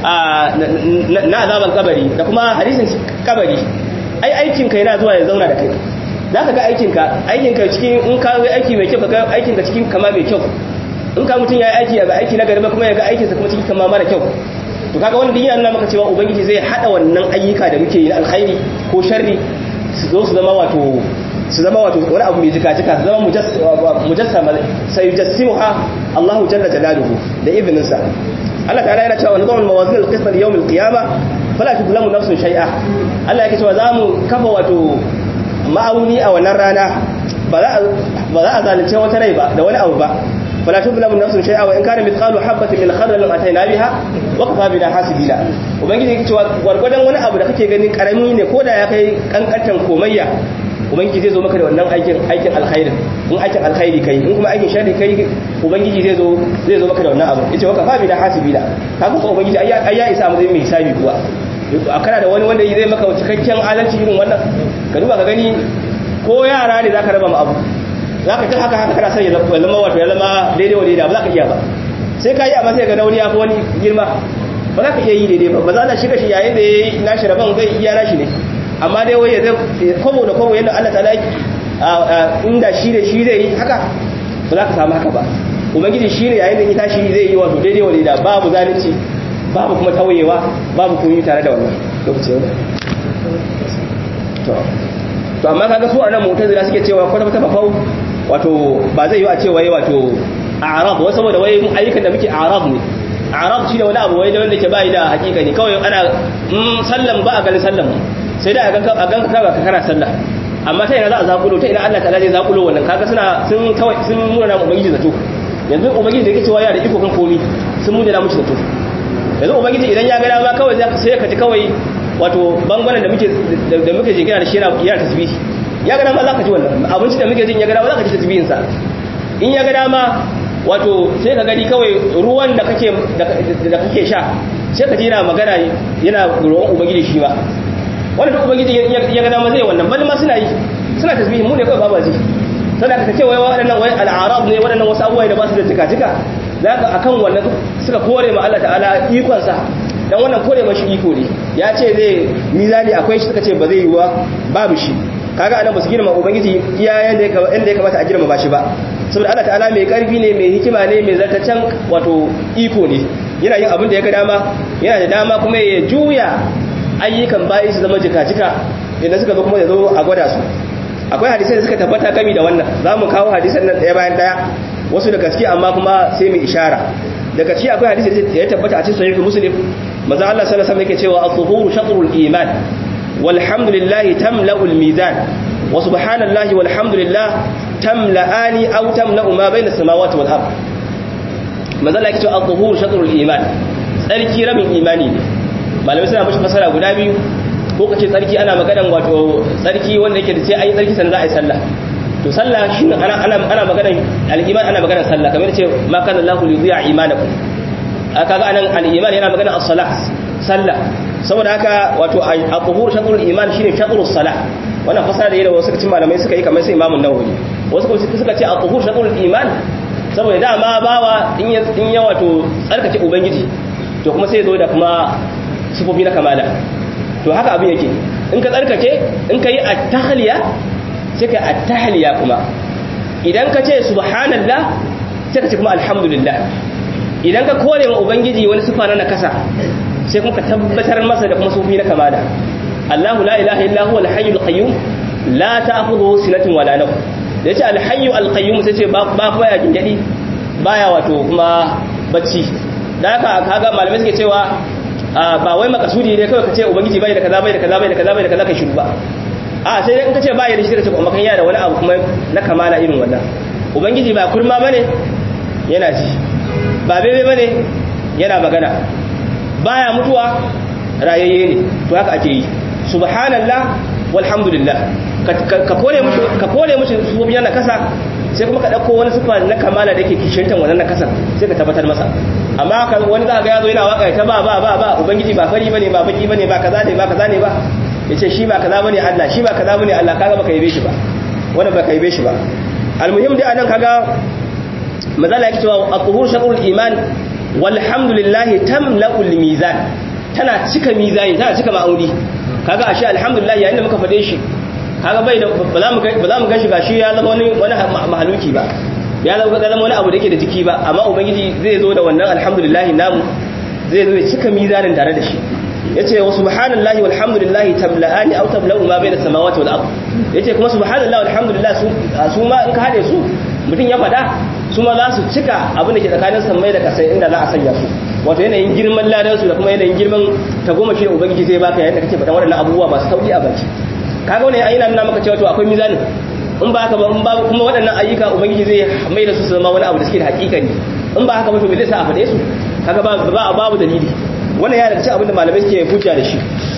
na azaban kabari da kuma hadisin kabari ai aikinka yana zuwa ya zauna da kai za ka ga aikinka aikinka cikin in ka ga aiki mai kyau ka ga aikinka cikin kama mai kyau in ka mutum ya yi aiki ya ga aiki na garba kuma ya ga aikinsa kuma cikin kama mara kyau to kaga wanda yana nuna maka cewa ubangiji zai hada wannan ayyuka da muke yi na alkhairi ko sharri su zo su zama wato su zama wato wani abu mai jika-jika su zama mujassama sai yujassimuha Allahu jalla jalaluhu da ibninsa Allah ta'ala yana cewa nizamul mawazin al-qism li yawm al-qiyama fala tudlamu nafsun shay'a Allah yake cewa zamu kafa wato ma'auni a wannan rana ba za ba za a zalunce wata rai ba da wani abu ba fala tudlamu nafsun shay'a wa in kana mithqalu habatin min khardalin atayna biha wa kafa bina hasibina ubangiji yake cewa gwargwadon wani abu da kake ganin karami ne ko da ya kai kankantan komayya ubangiji zai zo maka da wannan aikin aikin alkhairin in aikin alkhairi kai in kuma aikin sharri kai ubangiji zai zo zai zo maka da wannan abu yace waka fa bi da hasibina ka ga ubangiji ai ya isa mu zai mai hisabi kuwa a kana da wani wanda zai maka cikakken adalci irin wannan ka duba ka gani ko yara ne zaka raba mu abu zaka ta haka haka kana sai ya zama wato ya zama daidai wa daidai ba za ka iya ba sai ka yi amma sai ga nauni ya fi wani girma ba za ka iya yi daidai ba ba za ka shiga shi yayin da ya yi nashi rabon zai iya nashi ne amma dai waye zai kwabo da kwabo yadda Allah ta'ala inda shi da shi zai yi haka ba za ka samu haka ba ubangiji shi ne yayin da ita shi zai yi wato daidai wani da babu zalunci babu kuma tawayewa babu kuma tare da wannan lokacin to to amma kaga su anan mu'tazila suke cewa kwata kwata fafau wato ba zai yi a cewa wato a'rab wai saboda wai ayyukan da muke a'rab ne a'rab shi da wani abu wai da wanda ke bai da hakika ne kawai ana sallam ba a ganin sallam sai da a ganka a ganka ka kana sallah amma ta ina za a zakulo ta ina Allah ta'ala zai zakulo wannan kaga suna sun kawai sun muna na ubangiji zato yanzu ubangiji da yake cewa yana da iko kan komi sun muna mushi zato yanzu ubangiji idan ya ga dama kawai sai ka ji kawai wato bangaren da muke da muke jigina da shi yana yana tasbihi ya ga dama za ka ji wannan abinci da muke jin ya ga dama za ka ji tasbihin sa in ya ga dama wato sai ka gani kawai ruwan da kake da kake sha sai ka ji yana magana yana ruwan ubangiji shi ba wanda duk ubangiji ya ga dama zai wannan bal ma suna yi suna tasbihi mu ne kawai babu ji saboda ka ce wai waɗannan wai al'arab ne waɗannan wasu abubuwa da ba su da tika tika zaka akan wannan suka kore ma Allah ta'ala ikon sa dan wannan kore mashi iko ne ya ce zai mizani akwai shi suka ce ba zai yi wa babu shi kaga anan ba su girma ubangiji iya yanda ya kamata a girma ba shi ba saboda Allah ta'ala mai karfi ne mai hikima ne mai zartacen wato iko ne yana yin abin da ya ga dama yana da dama kuma ya juya ayyukan bayi su zama jika-jika idan suka zo kuma ya zo a gwada su akwai hadisai da suka tabbata gami da wannan za mu kawo hadisan nan ɗaya bayan ɗaya wasu da gaske amma kuma sai mu ishara da gaske akwai hadisi da ya tabbata a cikin sahih muslim manzo Allah sallallahu alaihi wasallam yake cewa at-tuhuru shatrul iman walhamdulillah tamla'u al-mizan wa subhanallahi walhamdulillah tamla'ani aw tamla'u ma bayna as-samawati wal ard manzo Allah yake cewa at-tuhuru shatrul iman tsarki rabin imani ne malamai suna mashi fasara guda biyu ko kace tsarki ana maganan wato tsarki wanda yake da sai ayi tsarki sannan za a yi sallah to sallah shi ana ana ana maganan al-iman ana maganan sallah kamar ce ma kana Allahu li yudhi'a imanakum kaga anan al-iman yana maganan as-salah sallah saboda haka wato al-tuhur shatrul iman shine shatrus salah wannan fasara da yawa wasu cikin malamai suka yi kamar sai Imam Nawawi wasu kuma suka ce al-tuhur shatrul iman saboda dama bawa in ya in ya wato tsarkake ubangiji to kuma sai ya zo da kuma sifofi na kamala to haka abin yake in ka tsarkake in ka yi at-tahliya sai ka at-tahliya kuma idan ka ce subhanallah sai ka ce kuma alhamdulillah idan ka kore wa ubangiji wani sifa na nakasa sai kuma ka tabbatar masa da kuma sufi na kamala Allahu la ilaha illa huwa al-hayyul qayyum la ta'khudhuhu sinatun wala nawm da yace al-hayyu al-qayyum sai ce ba ba ya gingadi baya wato kuma bacci da haka kaga malamai suke cewa ba wai makasudi ne kawai ka ce ubangiji bai da kaza bai da kaza bai da kaza bai da kaza kai shiru ba a sai dai in ka ce bai da shi ka ce kuma kan yana da wani abu kuma na kamala irin wannan ubangiji ba kurma bane yana ji ba bebe bane yana magana baya mutuwa rayayye ne to haka ake yi subhanallah walhamdulillah ka kore mushi ka kore mushi sufofi na kasa sai kuma ka dauko wani sifa na kamala da yake kishintan wannan na kasa sai ka tabbatar masa amma ka wani za ka ga yazo yana waka ta ba ba ba ba ubangiji ba fari bane ba baki bane ba kaza ne ba kaza ne ba yace shi ba kaza bane Allah shi ba kaza bane Allah kaga baka yabe shi ba wannan baka yabe shi ba almuhim dai anan kaga mazala yake cewa at-tuhur shatrul iman walhamdulillah tamla'ul mizan tana cika mizani tana cika ma'auni kaga ashe alhamdulillah yayin da muka fade shi kaga bai da ba za mu ba za mu gashi gashi ya zama wani wani mahaluki ba ya zama zama wani abu da yake da jiki ba amma ubangiji zai zo da wannan alhamdulillah namu zai zo ya cika mizanin tare da shi yace wa subhanallahi walhamdulillahi tabla'ani aw tabla'u ma bayna samawati wal ard yace kuma subhanallahi walhamdulillah su su ma in ka hade su mutun ya fada su ma za su cika abin da ke tsakanin sammai da kasai inda za a sanya su wato yanayin girman ladan su da kuma yanayin girman tagomashi da ubangiji zai baka yayin da kake faɗan waɗannan abubuwa masu sauki a baki kaga wannan ayyana nuna maka cewa to akwai mizanin in ba haka ba in ba kuma waɗannan ayyuka ubangiji zai mai da su su zama wani abu da suke da hakikani in ba haka ba to me zai sa a faɗe su kaga ba ba babu dalili wannan ya daga cikin abin da malamai suke hujja da shi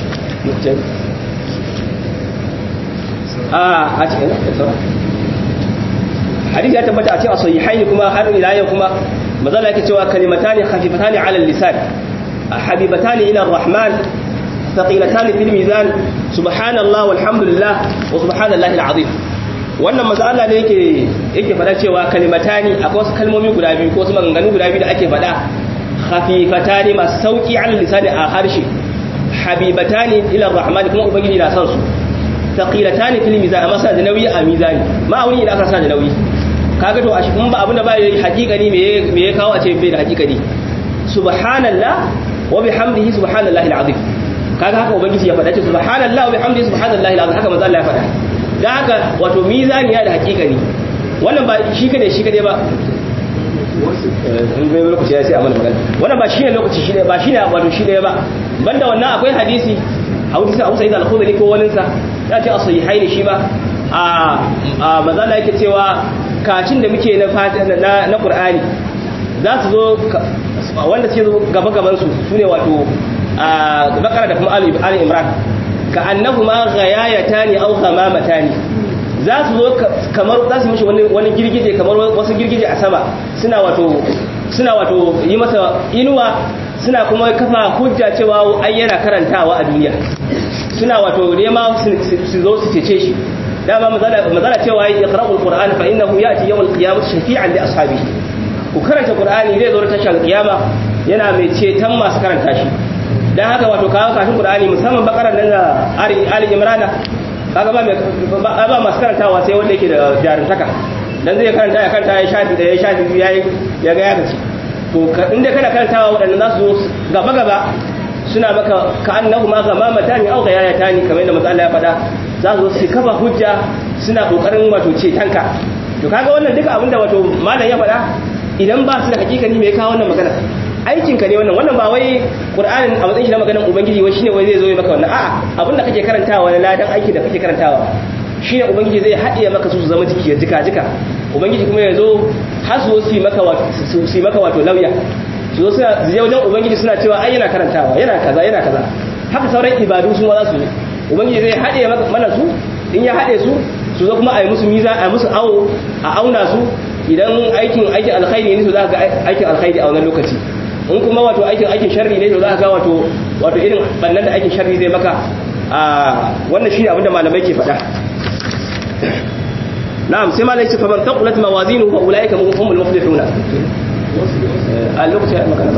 a a cikin hadisi ya tabbata a cikin sahihain kuma har ila yau kuma mazala yake cewa kalimatani khafifatani ala lisan habibatani ila rahman thaqilatani fil mizan subhanallah walhamdulillah wa subhanallahi alazim wannan manzo Allah ne yake yake fada cewa kalimatani akwai wasu kalmomi guda biyu ko wasu maganganu guda biyu da ake fada khafifatani masu sauki ala lisani a harshe habibatani ila rahman kuma ubangiji na san su thaqilatani fil mizan amma suna da nauyi a mizani ma'auni idan aka sa da nauyi kaga to ashi kun ba abinda ba yi hakikani me me ya kawo a ce bai da hakikani subhanallah wa bihamdihi subhanallahi alazim kaga haka ubangiji ya faɗa ce subhanallah wa bihamdihi subhanallahi alazim haka manzo Allah ya faɗa dan haka wato mizani ya da hakikani wannan ba shi kade shi kade ba in bai lokaci ya sai amana magana wannan ba shine lokaci shi ba shine wato shi ba banda wannan akwai hadisi hadisi Abu Sa'id al-Khudri ko wani sa ya ce as-sahihaini shi ba a a mazala yake cewa kacin da muke na na na Qur'ani za su zo wanda suke zo gaba gaban su sune wato a bakara da kuma ali imran ka annahuma ghayayatani aw ghamamatan za su zo kamar za su mishi wani girgije kamar wasu girgije a sama suna wato suna wato yi masa inuwa suna kuma kafa hujja cewa ai yana karantawa a duniya suna wato nema su zo su cece shi dama mazala cewa ya qara'ul qur'an fa innahu ya'ti yawm al-qiyamah shafi'an li ashabihi ku karanta qur'ani zai zo ta tashar kiyama yana mai ceton masu karanta shi dan haka wato kawo kafin qur'ani musamman bakaran nan da ali ali imran kaga ba mai ba masu karantawa sai wanda yake da jarumtaka dan zai karanta ya karanta ya shafi da ya shafi ya ya ga ya gaci to inda kana karantawa wadannan za su zo gaba gaba suna maka ka annahu ma gamamatan aw ghayayatan kamar yadda manzo Allah ya faɗa za su su kafa hujja suna kokarin wato cetanka to kaga wannan duka abinda wato malam ya faɗa idan ba su da hakikani me ya kawo wannan magana aikin ka ne wannan wannan ba wai qur'anin a matsayin shi na maganar ubangiji wai shine wai zai zo ya maka wannan a'a abinda kake karantawa na ladan aiki da kake karantawa shine ubangiji zai haɗiye maka su su zama jiki ya jika jika ubangiji kuma ya zo har su su maka wato su maka wato lauya su zo suna zai wajen ubangiji suna cewa ai yana karantawa yana kaza yana kaza haka sauran ibadu su ma za su ubangiji zai haɗe mana su in ya haɗe su su zo kuma a yi musu miza a yi musu awo a auna su idan aikin aikin alkhairi ne to za ga aikin alkhairi a wannan lokaci in kuma wato aikin aikin sharri ne to za ga wato wato irin bannan da aikin sharri zai maka a wannan shi abinda malamai ke faɗa na'am sai malai ce faman taqulat mawazinuhu fa ulaika humul muflihun a lokacin ya magana ba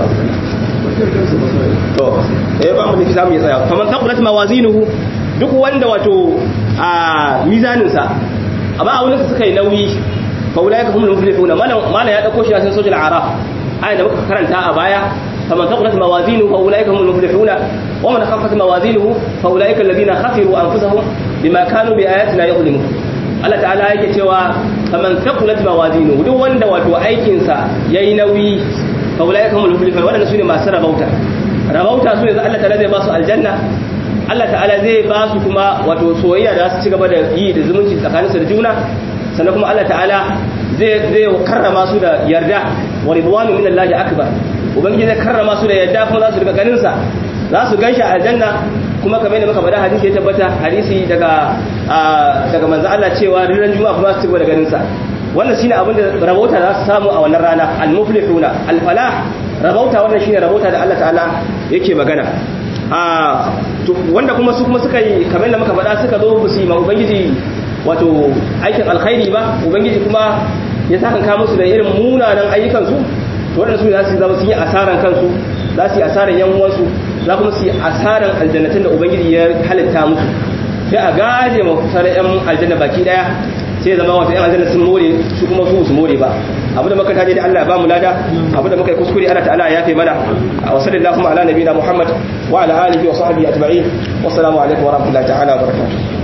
to eh ba mu da zamu ya tsaya faman taqulat mawazinuhu duk wanda wato a mizanin sa amma a wurin suka yi nauyi fa ulaika humul muflihun malam malam ya dauko shi a cikin sojul araf ayi da muka karanta a baya faman taqulat mawazinuhu fa ulaika humul muflihun wa man khaffat mawazinuhu fa ulaika alladhina khasiru anfusahum bima kanu bi ayatina yuzlimun Allah ta'ala yake cewa faman taqulat mawazinu duk wanda wato aikin sa yayi nauyi fa ulaika humul muflihun wannan sune masu rabauta rabauta su yanzu Allah ta'ala zai ba su aljanna Allah ta'ala zai ba su kuma wato soyayya da su ci gaba da yi da zumunci tsakanin su da juna sannan kuma Allah ta'ala zai zai karrama su da yarda wa ridwanu minallahi akbar ubangiji zai karrama su da yarda kuma za su riga ganin sa za su ganshi aljanna kuma kamar yadda muka faɗa hadisi ya tabbata hadisi daga daga manzo Allah cewa ran juma'a kuma su cigaba da ganin sa wannan shine abin da rabauta za su samu a wannan rana al-muflihuna al-falah rabauta wannan shine rabauta da Allah ta'ala yake magana a wanda kuma su kuma suka yi kamar yadda muka faɗa suka zo su yi ma ubangiji wato aikin alkhairi ba ubangiji kuma ya saka ka musu da irin munanan ayyukan su to waɗanda su za su zama sun yi asaran kansu za su yi asaran yan uwansu za kuma su yi asaran aljannatin da ubangiji ya halitta musu sai a gaje ma kusurar yan aljanna baki daya sai zama wasu yan aljanna sun more su kuma su su more ba abu da muka taje da Allah ba mu lada abu da muka yi kuskure Allah ta'ala ya yafe mana wa sallallahu ala nabiyina Muhammad wa ala alihi wa sahbihi ajma'in wassalamu alaikum wa rahmatullahi ta'ala wa barakatuh